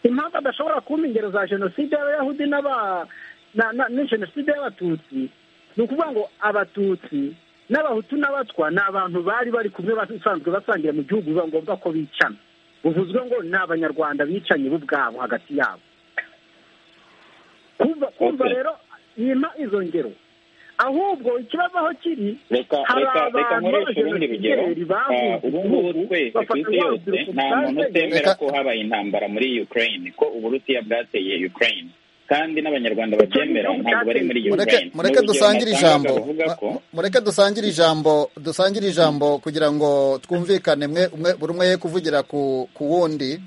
impamvu adashobora kumpa ingero za jenoside y'abayahudi na jenoside y'abatutsi ni ukuvuga ngo abatutsi n'abahutu n'abatwa ni abantu bari bari kumwe basanzwe basangira mu gihugu biba ngombwa ko bicana buvuzwe ngo ni abanyarwanda bicanye bo ubwabo hagati yabo kumva rero yima izo ngero ahubwo ikibazo aho kiri hari abantu b'abajenoside bavuye ubu ngubu twese ku isi yose nta muntu utemera ko habaye intambara muri ukraine ko uburusiya bwateye ukraine kandi n'abanyarwanda babyemera ntabwo bari muri ukraine mureke dusangire ijambo mureke dusangire ijambo dusangire ijambo kugira ngo twumvikane buri umwe ye kuvugira ku wundi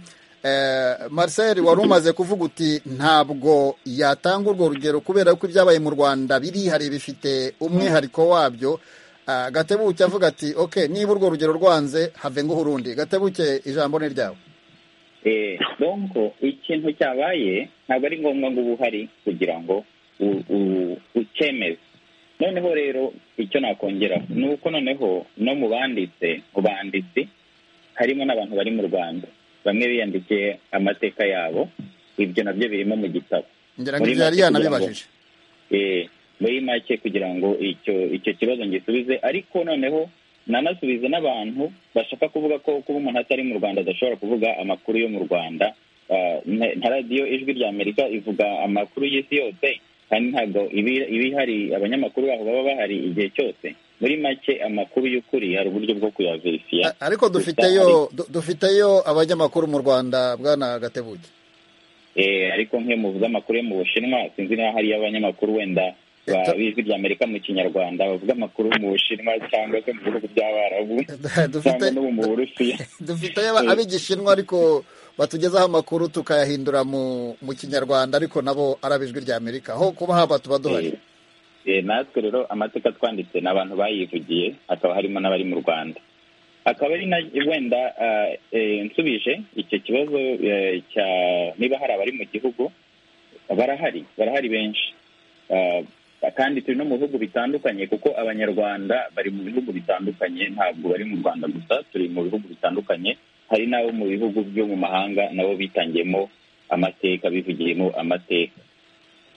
marcel wari umaze kuvuga uti ntabwo yatanga urwo rugero kubera ko ibyabaye mu rwanda birihariye bifite umwihariko wabyo gatebuke avuga ati oke niba urwo rugero rwanze have nguhe urundi gatebuke ijambo ni ryawe donko ikintu cyabaye ntabwo ari ngombwa ngo uba uhari kugira ngo ukemeze noneho rero icyo nakongeraho ni uko noneho no mu banditse mu banditsi harimo n'abantu bari mu rwanda bamwe biyandikiye amateka yabo ibyo nabyo birimo mu gitabo muri muri make kugira ngo icyo icyo kibazo ngisubize ariko noneho nanasubize n'abantu bashaka kuvuga ko kuba umuntu atari mu rwanda adashobora kuvuga amakuru yo mu rwanda nka radiyo ijwi rya amerika ivuga amakuru y'isi yose kandi ntabwo iba ihari abanyamakuru baho baba bahari igihe cyose muri make amakuru y'ukuri hari uburyo bwo kuyaverifiya ariko dufiteyo dufiteyo abanyamakuru mu rwanda bwana gatebuke ariko nk'iyo muvuze amakuru yo mu bushinwa sinzi niba hariyo abanyamakuru wenda ijwi ry'amerika mu kinyarwanda bavuga amakuru mu bushinwa cyangwa se mu bihugu by'abarabu cyangwa no mu burusiya dufite abigishinwa ariko batugezaho amakuru tukayahindura mu kinyarwanda ariko nabo ari abijwi ry'amerika aho kuba haba tuba duhari natwe rero amateka twanditse ni abantu bayivugiye hakaba harimo n'abari mu rwanda akaba ari na wenda nsubije icyo kibazo cya niba hari abari mu gihugu barahari barahari benshi kandi turi no mu bihugu bitandukanye kuko abanyarwanda bari mu bihugu bitandukanye ntabwo bari mu rwanda gusa turi mu bihugu bitandukanye hari n'abo mu bihugu byo mu mahanga nabo bitangiyemo amateka bivugiyemo amateka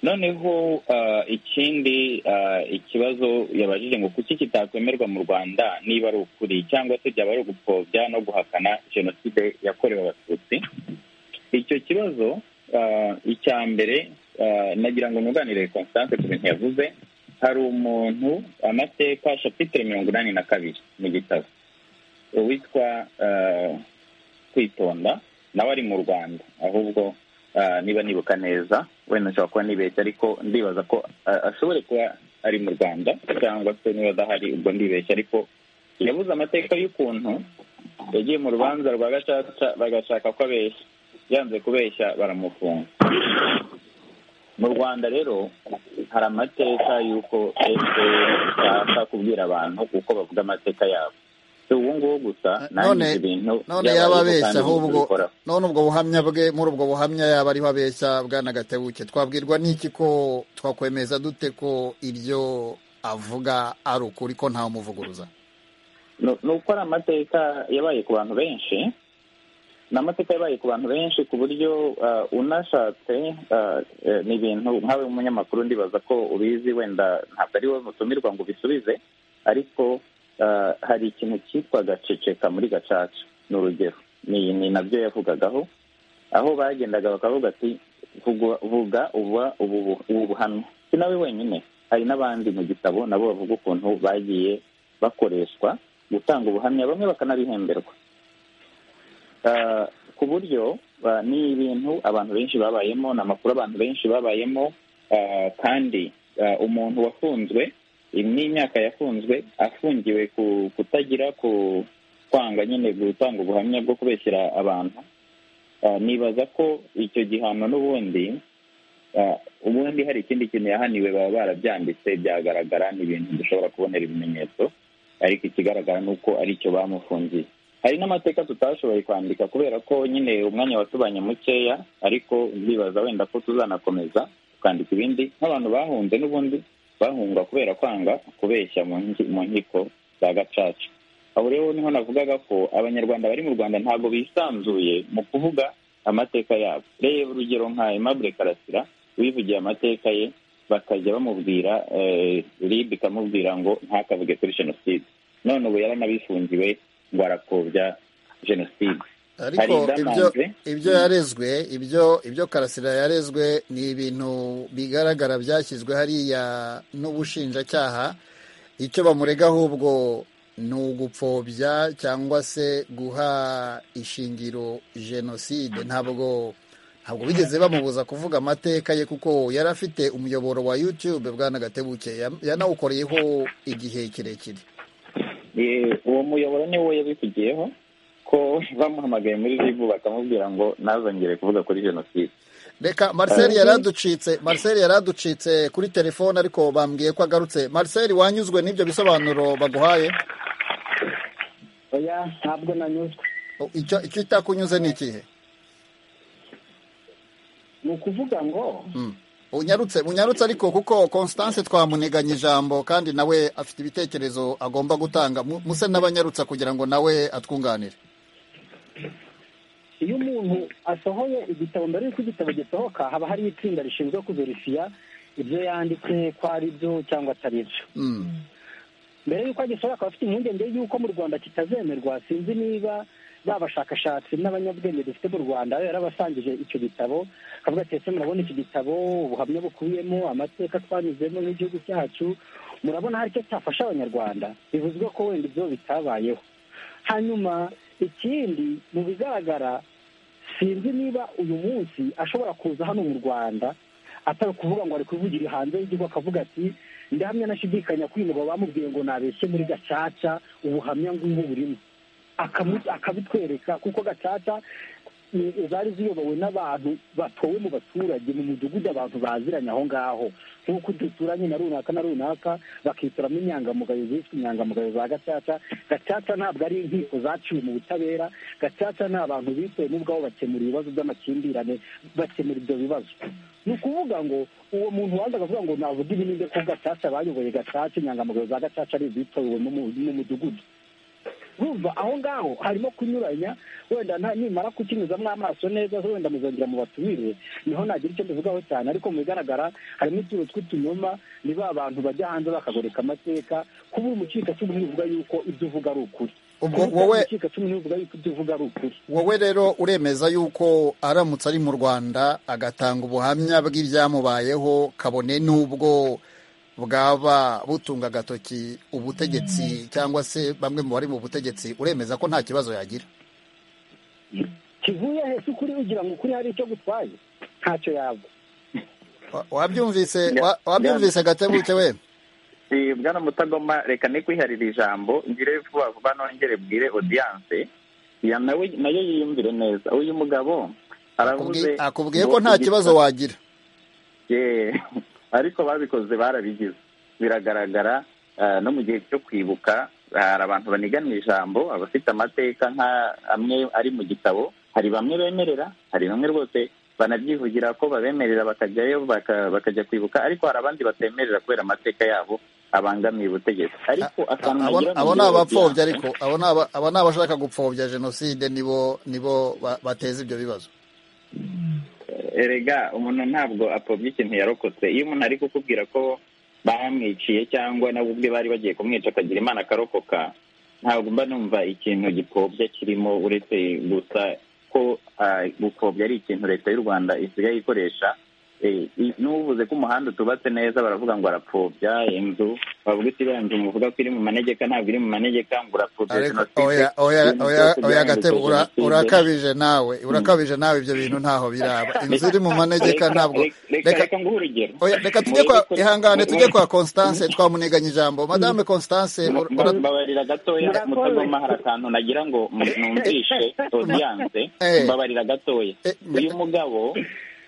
noneho ikindi ikibazo yabajije ngo kuki kitakwemerwa mu rwanda niba ari ukuri cyangwa se byaba ari ugupfobya no guhakana jenoside yakorewe abatutsi icyo kibazo icya mbere nagira ngo nunganire constance ku bintu yavuze hari umuntu amateka shapitire mirongo inani na kabiri mu gitabo witwa kwitonda nawe ari mu rwanda ahubwo niba nibuka neza wenda nshobora kuba nibeshya ariko ndibaza ko ashobore kuba ari mu rwanda cyangwa se niba adahari ubwo ndibeshya ariko yabuze amateka y'ukuntu yagiye mu rubanza rwa gacaca bagashaka ko abeshya yanze kubeshya baramufunga mu rwanda rero hari amateka y'uko efe ishaka kubwira abantu uko bavuga amateka yabo si ubu ngubu gusa nanjye ibintu none yaba abeshya ahubwo none ubwo buhamya bwe muri ubwo buhamya yaba ariho abeshya bwana gatebuke twabwirwa n'iki ko twakwemeza dute ko ibyo avuga ari ukuri ko ntawumuvuguruza ni uko ari amateka yabaye ku bantu benshi ni amateka yabaye ku bantu benshi ku buryo unashatse ni ibintu nkawe umunyamakuru ndibaza ko ubizi wenda ntabwo ari wowe mutumirwa ngo ubisubize ariko hari ikintu cyitwa gaceceka muri gacaca ni urugero ni nabyo yavugagaho aho bagendaga bakavuga ati vuga ubu buhamya si nawe wenyine hari n'abandi mu gitabo nabo bavuga ukuntu bagiye bakoreshwa gutanga ubuhamya bamwe bakanabihemberwa ku buryo ni ibintu abantu benshi babayemo ni amakuru abantu benshi babayemo kandi umuntu wafunzwe n'imyaka yafunzwe afungiwe kutagira ku kwanga nyine gutanga ubuhamya bwo kubeshyira abantu nibaza ko icyo gihano n'ubundi ubundi hari ikindi kintu yahaniwe baba barabyanditse byagaragara ni ibintu dushobora kubonera ibimenyetso ariko ikigaragara ni uko aricyo bamufungiye hari n'amateka tutashoboye kwandika kubera ko nyine umwanya watubanye mukeya ariko ndibaza wenda ko tuzanakomeza tukandika ibindi nk'abantu bahunze n'ubundi bahungwa kubera kwanga kubeshya mu nkiko za gacaca aho rero niho navugaga ko abanyarwanda bari mu rwanda ntabwo bisanzuye mu kuvuga amateka yabo reba urugero nka Aimable karasira wivugiye amateka ye bakajya bamubwira rib ikamubwira ngo ntakavuge kuri jenoside none ubu yaranabifungiwe ngo arakobya jenoside ariko ibyo ibyo yarezwe ibyo ibyo karasira yarezwe ni ibintu bigaragara byashyizwe hariya n'ubushinjacyaha icyo bamurega ahubwo ni ugupfobya cyangwa se guha ishingiro jenoside ntabwo ntabwo bigeze bamubuza kuvuga amateka ye kuko yari afite umuyoboro wa yutube bwana gatebuke yanawukoreyeho igihe kirekire uwo muyoboro niwo yabivugiyeho ko bamuhamagaye muri ribu bakamubwira ngo ntazongere kuvuga kuri jenoside reka marcel yaraducitse marcel yaraducitse kuri telefone ariko bambwiye ko agarutse marcel wanyuzwe n'ibyo bisobanuro baguhaye oya ntabwo nanyuzwe icyo icyo itakunyuze ni ikihe ni ukuvuga ngo unyarutse unyarutse ariko kuko constance twamuniganye ijambo kandi nawe afite ibitekerezo agomba gutanga muse n'abanyarutsa kugira ngo nawe atwunganire iyo umuntu asohoye igitabo mbere y'uko igitabo gisohoka haba hari itsinda rishinzwe kuverisiya ibyo yanditse ko ari byo cyangwa atari byo mbere y'uko agisohoka akaba afite impungenge y'uko mu rwanda kitazemerwa sinzi niba ba bashakashatsi n'abanyabwenge dufite mu rwanda yarabasangije icyo gitabo akavuga ati ese murabona iki gitabo ubuhamya bukubiyemo amateka twanyuzemo n'igihugu cyacu murabona hari icyo cyafasha abanyarwanda bivuzwe ko wenda ibyo bitabayeho hanyuma ikindi mu bigaragara sinzi niba uyu munsi ashobora kuza hano mu rwanda atari ukuvuga ngo ari kuvugira hanze y'igihugu akavuga ati ndahamya nashidikanya ko uyu mugabo bamubwiye ngo nabeshye muri gacaca ubuhamya ngubu burimo akabitwereka kuko gacaca zari ziyobowe n'abantu batowe mu baturage mu mudugudu abantu baziranye aho ngaho nk'uko duturanye na runaka na runaka bakitoramo inyangamugayo ziswe inyangamugayo za gacaca gacaca ntabwo ari inkiko zaciwe mu butabera gacaca ni abantu bitewe n'ubwabo bakemura ibibazo by'amakimbirane bakemura ibyo bibazo ni ukuvuga ngo uwo muntu waza akavuga ngo navuga ibi ninde ko gacaca bayoboye gacaca inyangamugayo za gacaca ari izitowe mu mudugudu urumva aho ngaho harimo kunyuranya wenda nimara kukinyuzamo amaso neza wenda muzongera mu batumire niho nagira icyo mbivugaho cyane ariko mu bigaragara harimo utuntu tw'utunyoma ni ba bantu bajya hanze bakagoreka amateka kuba uri umucikacumu ntibivuga yuko ibyo uvuga ari ukuri ubwo wowe umucikacumu ntibivuga yuko ibyo uvuga ari ukuri wowe rero uremeza yuko aramutse ari mu rwanda agatanga ubuhamya bw'ibyamubayeho kabone n'ubwo bwaba butunga agatoki ubutegetsi cyangwa se bamwe mu bari mu butegetsi uremeza ko nta kibazo yagira kivuye hese ukuri ugira ngo ukuri hari icyo gutwaye ntacyo yaba wabyumvise wabyumvise gatebuke we bwana mutagoma reka ne kwiharira ijambo ngire vuba vuba nongere bwire odiyanse nawe nayo yiyumvire neza uyu mugabo aravuze akubwiye ko nta kibazo wagira ariko babikoze barabigize biragaragara no mu gihe cyo kwibuka hari abantu banigana ijambo abafite amateka nka amwe ari mu gitabo hari bamwe bemerera hari bamwe rwose banabyivugira ko babemerera bakajyayo bakajya kwibuka ariko hari abandi batemerera kubera amateka yabo abangamiye ubutegetsi ariko akantu nagira abo ni abapfobya ariko abo ni abashaka gupfobya jenoside nibo nibo bateza ibyo bibazo erega umuntu ntabwo apfobya ikintu yarokotse iyo umuntu ari kukubwira ko bamwiciye cyangwa nabo ubwe bari bagiye kumwica akagira imana akarokoka ntabwo mba numva ikintu gipfobya kirimo uretse gusa ko gupfobya ari ikintu leta y'u rwanda isigaye ikoresha n'ubuvuze ko umuhanda utubatse neza baravuga ngo arapfobya inzu bavuga iti iriya nzu muvuga ko iri mu manegeka ntabwo iri mu manegeka ngo urapfobya oya oya gatebe urakabije nawe urakabije nawe ibyo bintu ntaho biraba inzu iri mu manegeka ntabwo reka nguhe urugero reka tujye kwa ihangane tujye kwa constance twamuniganya ijambo madame constance mbabarira gatoya mutagoma hari akantu nagira ngo numvishe odiyanse mbabarira gatoya uyu mugabo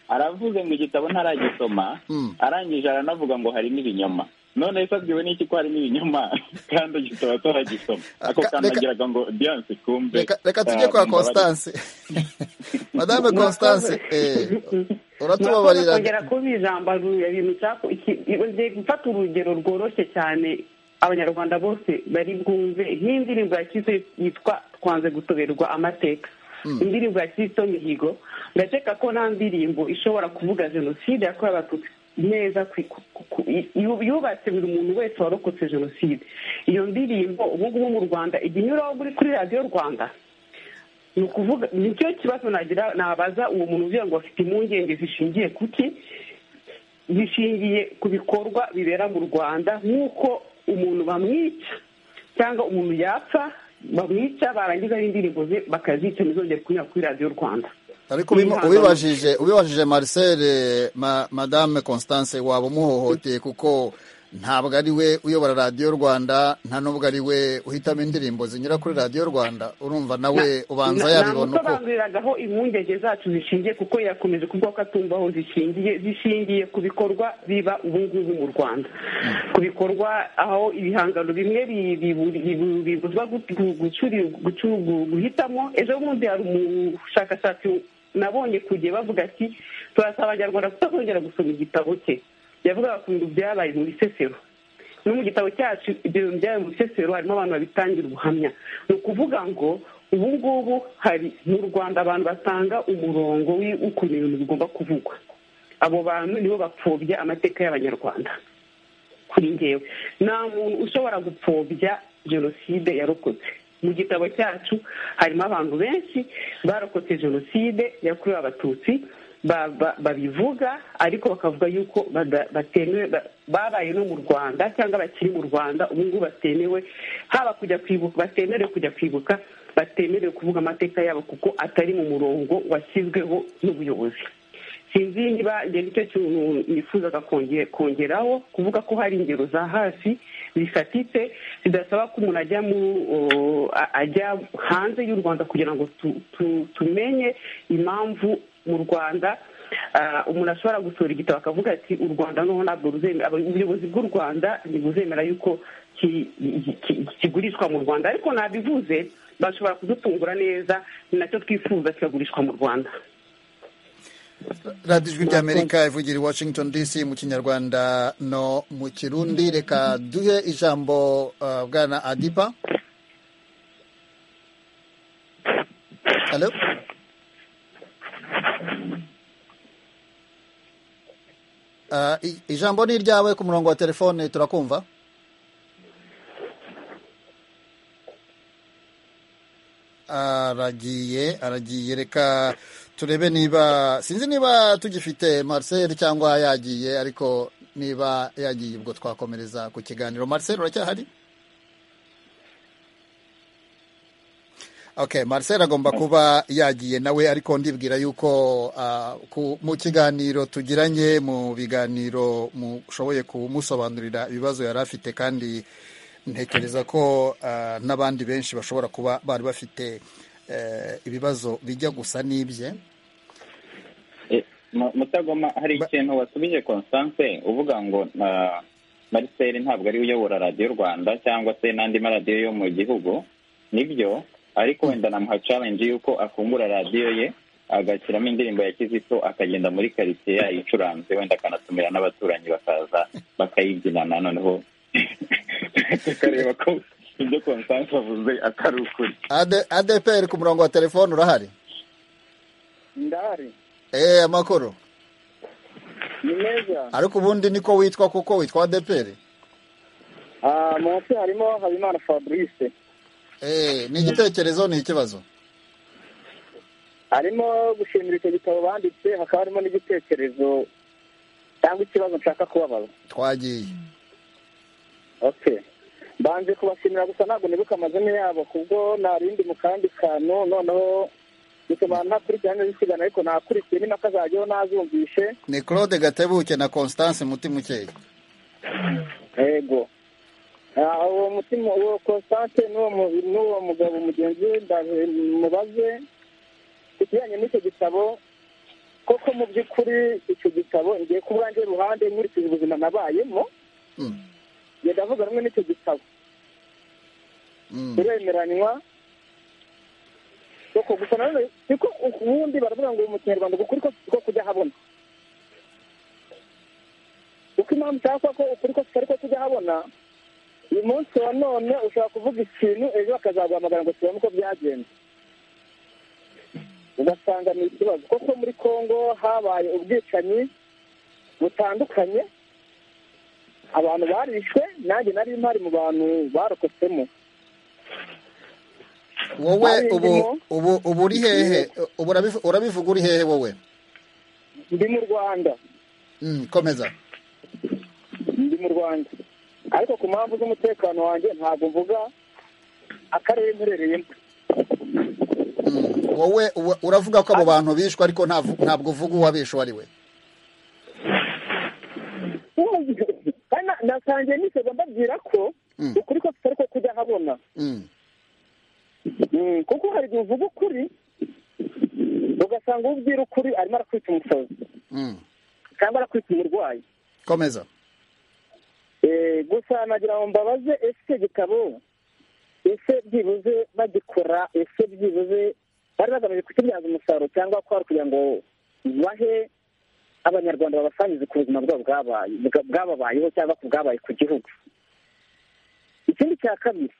aravuze mu gitabo ntaragisoma arangije aranavuga ngo harimo ibinyoma none sabwiwe n'iki ko harimo ibinyoma kandi igitabo ataragisoma ako kantu agiraga ngo diyanse kumbe reka tujye kwa constance madame constance uratubabarira kongera kuba ijambo ibintu gufata urugero rworoshye cyane abanyarwanda bose bari bwumve nk'indirimbo yakize yitwa twanze gutoberwa amateka indirimbo ya kirisito mihigo ndakeka ko nta ndirimbo ishobora kuvuga jenoside yakorewe abatutsi neza yubatse buri muntu wese warokotse jenoside iyo ndirimbo ubu ngubu mu rwanda igihe inyuraho kuri radiyo rwanda ni ukuvuga nicyo kibazo nagira nabaza uwo muntu uvuga ngo afite impungenge zishingiye ku ki zishingiye ku bikorwa bibera mu rwanda nk'uko umuntu bamwica cyangwa umuntu yapfa bamwica barangiza n'indirimbo ze bakazica ntizongere kunyura kuri radiyo rwanda ariko ubibajije ubibajije marcel madame constance waba umuhohoteye kuko ntabwo ari we uyobora radiyo rwanda nta n'ubwo ari we uhitamo indirimbo zinyura kuri radiyo rwanda urumva nawe ubanza yabibona uko namusobanuriragaho impungenge zacu zishingiye kuko yakomeje kuvuga ko atumva aho zishingiye zishingiye ku bikorwa biba ubu ngubu mu rwanda ku bikorwa aho ibihangano bimwe bibuzwa guhitamo ejo bundi hari umushakashatsi nabonye ku gihe bavuga ati turasaba abanyarwanda kutazongera gusoma igitabo cye yavugaga ku bintu byabaye mu bisesero no mu gitabo cyacu ibyo bintu byabaye mu bisesero harimo abantu babitangira ubuhamya ni ukuvuga ngo ubu ngubu hari mu rwanda abantu batanga umurongo w'ukuntu ibintu bigomba kuvugwa abo bantu nibo bapfobya amateka y'abanyarwanda kuri ngewe nta muntu ushobora gupfobya jenoside yarokotse mu gitabo cyacu harimo abantu benshi barokotse jenoside yakorewe abatutsi babivuga ariko bakavuga yuko batemewe babaye no mu rwanda cyangwa bakiri mu rwanda ubu ngubu batemewe haba kujya kwibuka batemerewe kujya kwibuka batemerewe kuvuga amateka yabo kuko atari mu murongo washyizweho n'ubuyobozi si sinzi niba ibyo nicyo kintu nifuzaga kongeraho kuvuga ko hari ingero za hasi zifatitse zidasaba ko umuntu ajya mu ajya hanze y'u rwanda kugira ngo tumenye impamvu mu rwanda umuntu ashobora gusura igitabo akavuga ati u rwanda noneho ntabwo ruzemera ubuyobozi bw'u rwanda ntibuzemera yuko kigurishwa mu rwanda ariko nabivuze bashobora kudutungura neza ni nacyo twifuza kikagurishwa mu rwanda radiyo ijwi ry'amerika ivugira i washington dc mu kinyarwanda no mu kirundi reka duhe ijambo bwana adipa halo ijambo ni iryawe ku murongo wa telefone turakumva aragiye aragiye reka turebe niba sinzi niba tugifite marcel cyangwa yagiye ariko niba yagiye ubwo twakomereza ku kiganiro marcel uracyahari ok marcel agomba kuba yagiye nawe ariko ndibwira yuko mu kiganiro tugiranye mu biganiro mushoboye kumusobanurira ibibazo yari afite kandi ntekereza ko n'abandi benshi bashobora kuba bari bafite ibibazo bijya gusa n'ibye mutagoma hari ikintu wasubije constance uvuga ngo marcel ntabwo ari uyobora radiyo rwanda cyangwa se n'andi maradiyo yo mu gihugu nibyo ariko wenda namuha challenge y'uko afungura radiyo ye agashyiramo indirimbo ya kizito akagenda muri karitsiye yayicuranze wenda akanatumira n'abaturanyi bakaza bakayibyinana noneho tukareba ko ibyo konsansi bavuze atari ukuri adeperi ku murongo wa telefone urahari ndahari eee amakuru ni meza ariko ubundi niko witwa kuko witwa adeperi mu mutwe harimo habimana fabrice ni igitekerezo ni ikibazo harimo gushimira icyo gitabo banditse hakaba harimo n'igitekerezo cyangwa ikibazo nshaka kubabaza twagiye banze kubashimira gusa ntabwo nibuka amazina yabo kubwo narindi mu kandi kantu noneho bituma ntakurikirana n'izisigana ariko nakurikiye n'impaka zajyaho nazumvishe ni claude gatebuke na constance mukeya yego uwo mutima uwo constance n'uwo mugabo mugenzi we mubaze ikijyanye n'icyo gitabo koko mu by'ukuri icyo gitabo ngiye kuba urangiye iruhande nkurikije ubuzima nabayemo genda avuga rumwe n'icyo gitabo turemeranywa kuko gusa nanone siko ubundi baravuga ngo mu kinyarwanda ukuri ko kujya habona uko impamvu cyangwa ko ukuri ko tutari ko tujya habona uyu munsi wa none ushobora kuvuga ikintu ejo bakazaguhamagara ngo tubone uko byagenze ugasanga ni ikibazo kuko muri congo habaye ubwicanyi butandukanye abantu barishwe nanjye nari mpari mu bantu barokotsemo wowe ubu ubu ubu uri hehe urabivuga uri hehe wowe ndi mu rwanda komeza ndi mu rwanda ariko ku mpamvu z'umutekano wanjye ntabwo mvuga akarere mperereyemo wowe uravuga ko abo bantu bishwe ariko ntabwo uvuga uwabishe uwo ari we nasangiye nisoza mbabwira ko ukuri ko tutari ko kujya habona kuko hari igihe uvuga ukuri ugasanga uwo ubwira ukuri arimo arakwita umusazi cyangwa arakwita umurwayi komeza gusa nagira ngo mbabaze ese gitabo ese byibuze bagikora ese byibuze bari bagamije kukibyaza umusaruro cyangwa ko kugira ngo bahe abanyarwanda babasangize ku buzima bwabo bwababayeho cyangwa ku bwabaye ku gihugu ikindi cya kabiri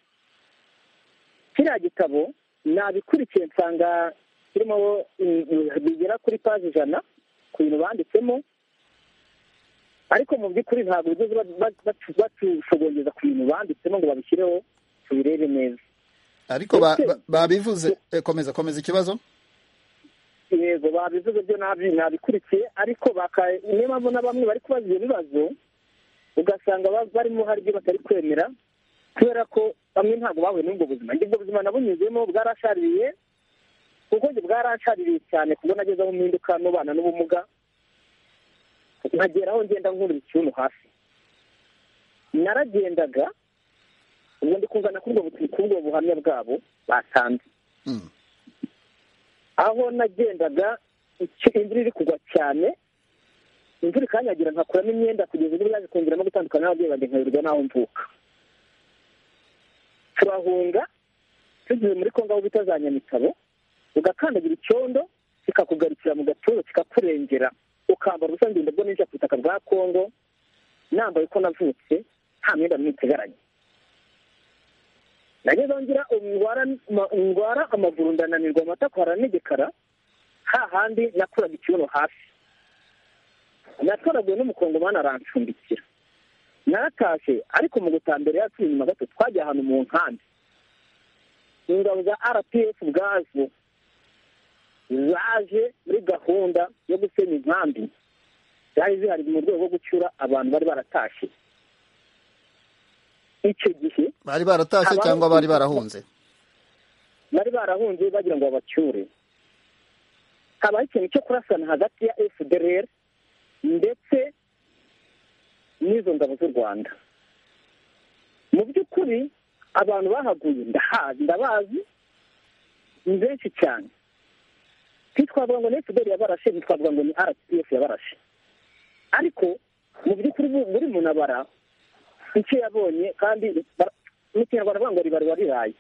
kiriya gitabo nabikurikiye nsanga kirimo bigera kuri paji ijana ku bintu banditsemo ariko mu by'ukuri ntabwo bigeze batushogongeza ku bintu banditsemo ngo babishyireho tubirebe neza ariko babivuze komeza komeza ikibazo yego babivuze byo nabikurikiye ariko niyo mpamvu na bamwe bari kubaza ibyo bibazo ugasanga barimo hari ibyo batari kwemera kubera ko bamwe ntabwo bahuye n'ubwo buzima ubwo buzima nabunyuzemo bwarashaririye kuko bwarashaririye cyane kubona ageze aho impinduka n'ubana n'ubumuga nkagera aho ngenda nkurira ikibuno hasi naragendaga ubu ndi kungana kuri ubwo buhamya bwabo batanze aho nagendaga icyo- imvura iri kugwa cyane imvura ikanyagira nkakuramo imyenda kugeza ubwo yaje kongeramo gutandukana n'ababyeyi banjye nkayoberwa n'aho mvuka turahunga tugeze muri kongo aho bita za nyamitabo ugakandagira icyondo kikakugarukira mu gatuza kikakurengera ukambara ubusa ngenda bwo ninjira ku butaka bwa kongo nambaye uko navutse nta myenda mwitegaranye nageze aho ngira ndwara ma- ndwara amaguru ndananirwa amatako haranegekara hahandi nakuraga ikibuno hasi natoraguwe n'umukongomani arancumbikira naratashye ariko mu gutaha mbere yacu inyuma gato twagiye ahantu mu nkambi ingabo za rpf ubwazo zaje muri gahunda yo gusenya inkambi zari zihari mu rwego rwo gucyura abantu bari baratashye icyo gihe bari baratashye Abari- cyangwa bari barahunze bari barahunze bagira ngo babacyure habaho ikintu cyo kurasana hagati ya fdr ndetse n'izo ngabo z'u rwanda mu by'ukuri abantu bahaguye ndahazi ndabazi ni benshi cyane ntitwavuga ngo ni fdr yabarashe ntitwavuga ngo ni rpf yabarashe ariko mu by'ukuri bu- buri muntu abara icyo yabonye kandi bara- mu kinyarwanda bavuga ngo ribari wariraye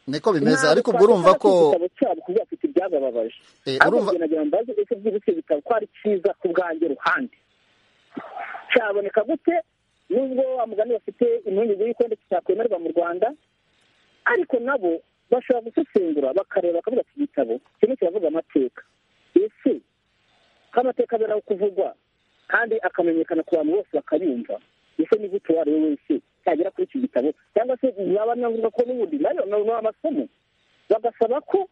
niko bimeze ariko ubwo Ntabwo urumva ko twashaka kwita igitabo cyabo kuko bafite ibyababaje Eh, ahubwo urumva- nagira ngo mbaze ese byibutse ibitabo ko ari cyiza ku bwanjye ruhande cyaboneka gute nubwo wa mugani bafite impungenge y'uko ndetse cyakwemerwa mu rwanda ariko nabo bashobora gusesengura bakareba bakavuga iki gitabo kirimo kiravuga amateka ese ko amateka abera aho kuvugwa kandi akamenyekana ku bantu bose bakayumva ese ni gute uwo ari we wese yagera kuri iki gitabo cyangwa se yaba anavuga ko n'ubundi nayo nayo ni amasomo bagasaba ko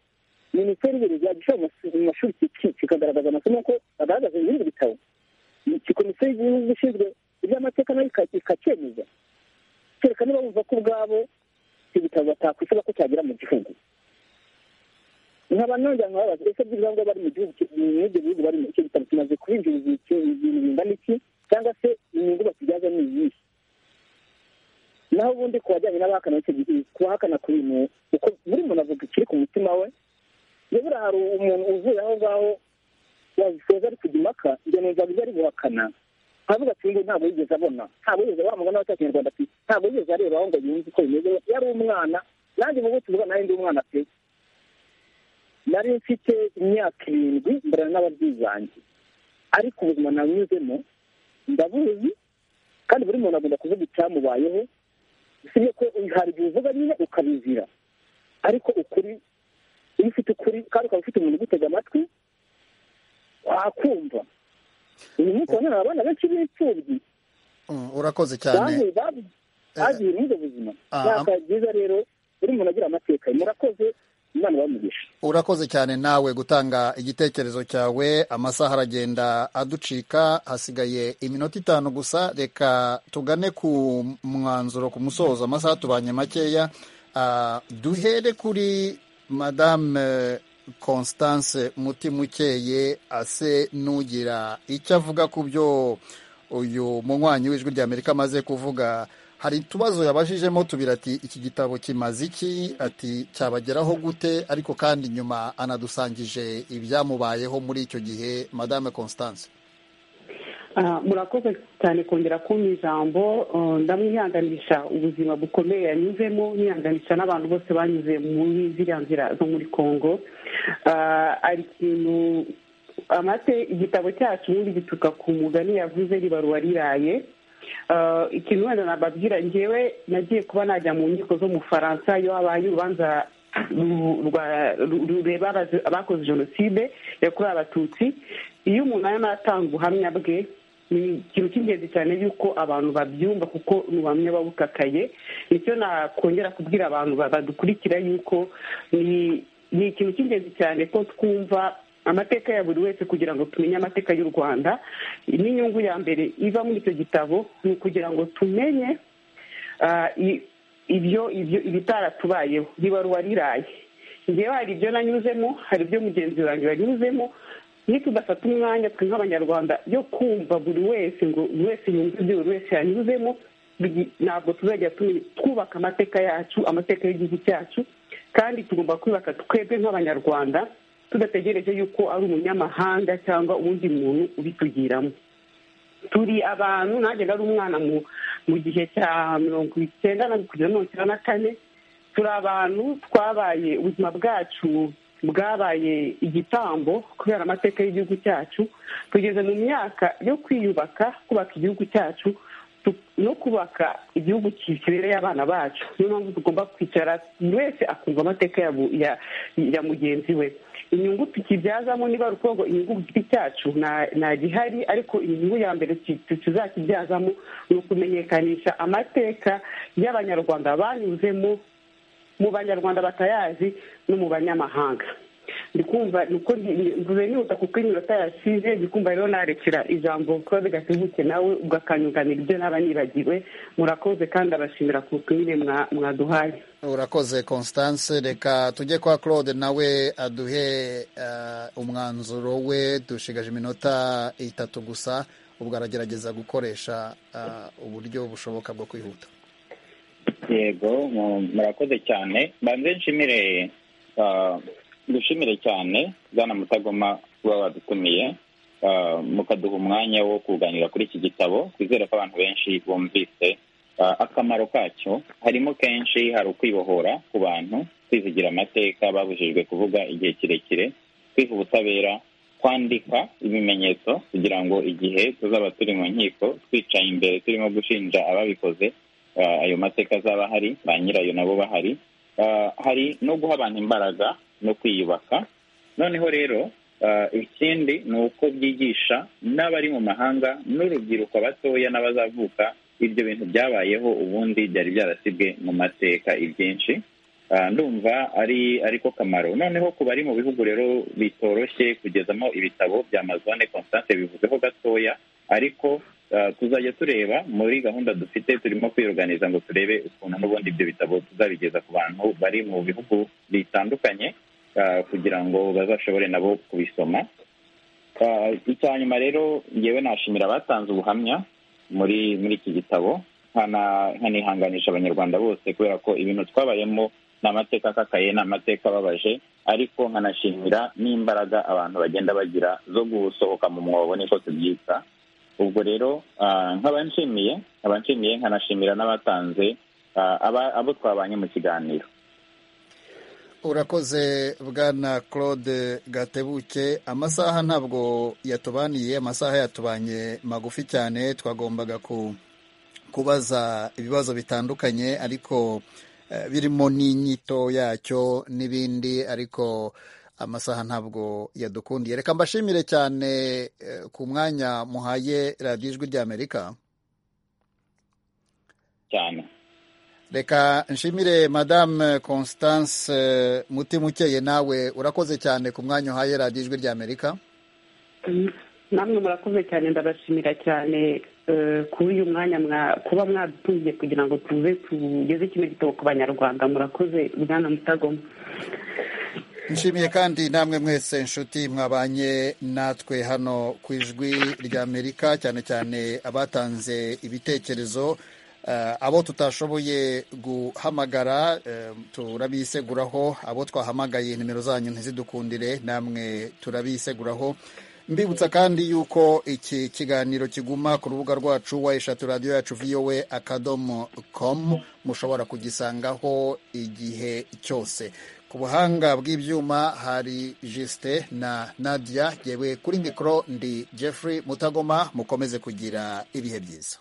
minisiteri y'uburezi yagisha mu mashuri ki- kikagaragaza amasomo ko bagaragaza ibindi bitabo komisiyo y'igihugu ishinzwe iby'amateka nayo ika- ikacyemeza kereka niba bumva ko ubwabo icyo gitabo batakwisiba ko cyagera mu gihugu nkaba nongera nkababaza ese by'ibyangombwa bari mu gihugu ki- mu ibyo bihugu barimo icyo gitabo kimaze kubinjiriza iki- ibintu bingana iki cyangwa se inyungu bakigaza ni iyihe naho ubundi ku bajyanye n'abahakana icyo gihe kubahakana ku bintu kuko buri muntu avuga ikiri ku mutima we nibura hari umuntu uvuye aho ngaho wabisoza ari kujya impaka ibyo numva ibyo ari guhakana aravuga ati "Uyu nguyu ntabwo yigeze abona ntabwo yigeze wa mugani wa cya kinyarwanda ati ntabwo yigeze arebaho ngo yumve uko bimeze yari umwana nanjye mu butu bwa nari ndi umwana pe nari mfite imyaka irindwi mbera n'ababyeyi banjye ariko ubuzima nanyuzemo ndabuzi kandi buri muntu agomba kuvuga icyamubayeho usibye ko hari igihe uvuga nyine ukabizira ariko ukuri iyo ufite ukuri kandi ukaba ufite umuntu ugutega amatwi wakumva uyu munsi urabona abana benshi b'imfubyi Mm, urakoze cyane bahuye babu- bagiye muri ubwo buzima ah, yaka byiza rero buri muntu agira amateka murakoze imana bamugisha urakoze cyane nawe gutanga igitekerezo cyawe amasaha aragenda aducika hasigaye iminota itanu gusa reka tugane ku mwanzuro ku musozo amasaha tubanye makeya Ah, duhere kuri madame constance mutimukeye ase n'ugira icyo avuga ku byo uyu munywanyi w'ijwi ry'amerika amaze kuvuga hari utubazo yabajijemo tubiri ati iki gitabo kimaze iki ati cyabageraho gute ariko kandi nyuma anadusangije ibyamubayeho muri icyo gihe madame constance Ah, murakoze cyane kongera kumpa ijambo ah, ndamwihanganisha ubuzima bukomeye yanyuzemo nihanganisha n'abantu bose banyuze muri ziriya nzira zo muri congo Ah, hari ikintu amate igitabo cyacu ubundi gituruka ku mugani yavuze ribaruwa riraye Ah, ikintu wenda nababwira njyewe nagiye kuba najya mu nkiko zo mu faransa iyo habaye urubanza ru- rwa- ru- rureba abazi- abakoze jenoside yakorewe abatutsi iyo umuntu arimo aratanga ubuhamya bwe ni ikintu cy'ingenzi cyane yuko abantu babyumva kuko ni ubuhamya buba bukakaye nicyo nakongera kubwira abantu ba- badukurikira yuko ni ni ikintu cy'ingenzi cyane ko twumva amateka ya buri wese kugira ngo tumenye amateka y'u rwanda n'inyungu ya mbere iva muri icyo gitabo ni ukugira ngo tumenye ah, i- ibyo ibyo ibitaratubayeho ribaruwa riraye njyewe hari ibyo nanyuzemo hari ibyo mugenzi wanjye yanyuzemo iyo tudafata umwanya twe nk'abanyarwanda yo kumva buri wese ngo buri wese yumve ibyo buri wese yanyuzemo bigi- ntabwo tuzajya tumenya twubaka amateka yacu amateka y'igihugu cyacu kandi tugomba kubaka twebwe nk'abanyarwanda tudategereje yuko ari umunyamahanga cyangwa uwundi muntu ubitugiramo turi abantu nanjye nari umwana mu mu gihe cya mirongo icyenda na kugeza mirongo icyenda na kane turi abantu twabaye ubuzima bwacu bwabaye igitambo kubera amateka y'igihugu cyacu tugeze mu myaka yo kwiyubaka kubaka igihugu cyacu tu- no kubaka igihugu ki- kibereye abana bacu niyo mpamvu tugomba kwicara buri wese akumva amateka ya bu- ya- ya mugenzi we inyungu tukibyazamo niba ari ukuvuga ngo inyungu ku giti cyacu nta- nta gihari ariko inyungu ya mbere tu- tu- tuzakibyazamo ni ukumenyekanisha amateka y'abanyarwanda banyuzemo mu banyarwanda batayazi no mu banyamahanga ndi kumva ni uko ndi- mvuze nihuta kuko iminota yasize ndi kumva rero narekera ijambo claude gatebuke nawe ugakanyunganira ibyo naba nibagiwe murakoze kandi abashimira ku butumire mwa- mwaduhaye urakoze constance reka tujye kwa claude nawe aduhe eh, umwanzuro we dushigaje iminota itatu gusa ubwo aragerageza gukoresha eh, uburyo bushoboka bwo kwihuta yego mu- murakoze cyane banze nshimire ah, dushimire cyane bwana mutagoma kuba wadutumiye ah, mukaduha umwanya wo kuganira kuri iki gitabo twizere ko abantu benshi bumvise ah, akamaro kacyo harimo kenshi hari ukwibohora ku bantu kwizigira amateka babujijwe kuvuga igihe kirekire kwiha ubutabera kwandika ibimenyetso kugira ngo igihe tuzaba turi mu nkiko twicaye imbere turimo gushinja ababikoze Ah, ayo mateka azaba ahari ba nyirayo nabo bahari Ah, hari no guha abantu imbaraga no kwiyubaka noneho rero ah, ikindi ni uko byigisha n'abari mu mahanga n'urubyiruko batoya n'abazavuka ibyo bintu byabayeho ubundi byari byarasibwe mu mateka ibyinshi Ah, ndumva ari ariko kamaro noneho ku bari mu bihugu rero bitoroshye kugezamo ibitabo bya amazone constance bivuzeho gatoya ariko ah, tuzajya tureba muri gahunda dufite turimo kwiyoganiza ngo turebe ukuntu n'ubundi ibyo bitabo tuzabigeza ku bantu bari mu bihugu bitandukanye ah, kugira ngo bazashobore nabo kubisoma Ah, icya nyuma rero ngewe nashimira abatanze ubuhamya muri muri iki gitabo nkana- nkanihanganisha abanyarwanda bose kubera ko ibintu twabayemo ni amateka akakaye ni amateka ababaje ariko nkanashimira n'imbaraga abantu bagenda bagira zo gusohoka mu mwobo niko tubyita ubwo rero ah, nkaba nshimiye nkaba nshimiye nkanashimira n'abatanze ah, aba- abo twabanye mu kiganiro urakoze bwana claude gatebuke amasaha ntabwo yatubaniye amasaha yatubanye magufi cyane twagombaga ku kubaza ibibazo bitandukanye ariko eh, birimo n'inyito yacyo n'ibindi ariko amasaha ntabwo yadukundiye reka mbashimire cyane eh, ku mwanya muhaye radiyo ijwi ry'amerika cyane reka nshimire madame constance eh, mutima ukeye nawe urakoze cyane ku mwanya uhaye radiyo ijwi ry'amerika namwe murakoze cyane ndabashimira cyane eh, kuri uyu mwanya mwa- kuba mwadutumiye kugira ngo tuze tugeze kino gitabo ku banyarwanda murakoze bwana mutagoma nshimiye kandi namwe mwese inshuti mwabanye natwe hano ku ijwi ry'amerika cyane cyane abatanze ibitekerezo eh, abo tutashoboye guhamagara eh, turabiseguraho abo twahamagaye nimero zanyu ntizidukundire namwe turabiseguraho mbibutsa kandi yuko iki kiganiro kiguma ku rubuga rwacu wa eshatu radiyo yacu vowe akadomo komu mushobora kugisangaho igihe cyose ku buhanga bw'ibyuma hari jisite na nadia yewe kuri mikoro ndi jeffrey mutagoma mukomeze kugira ibihe byiza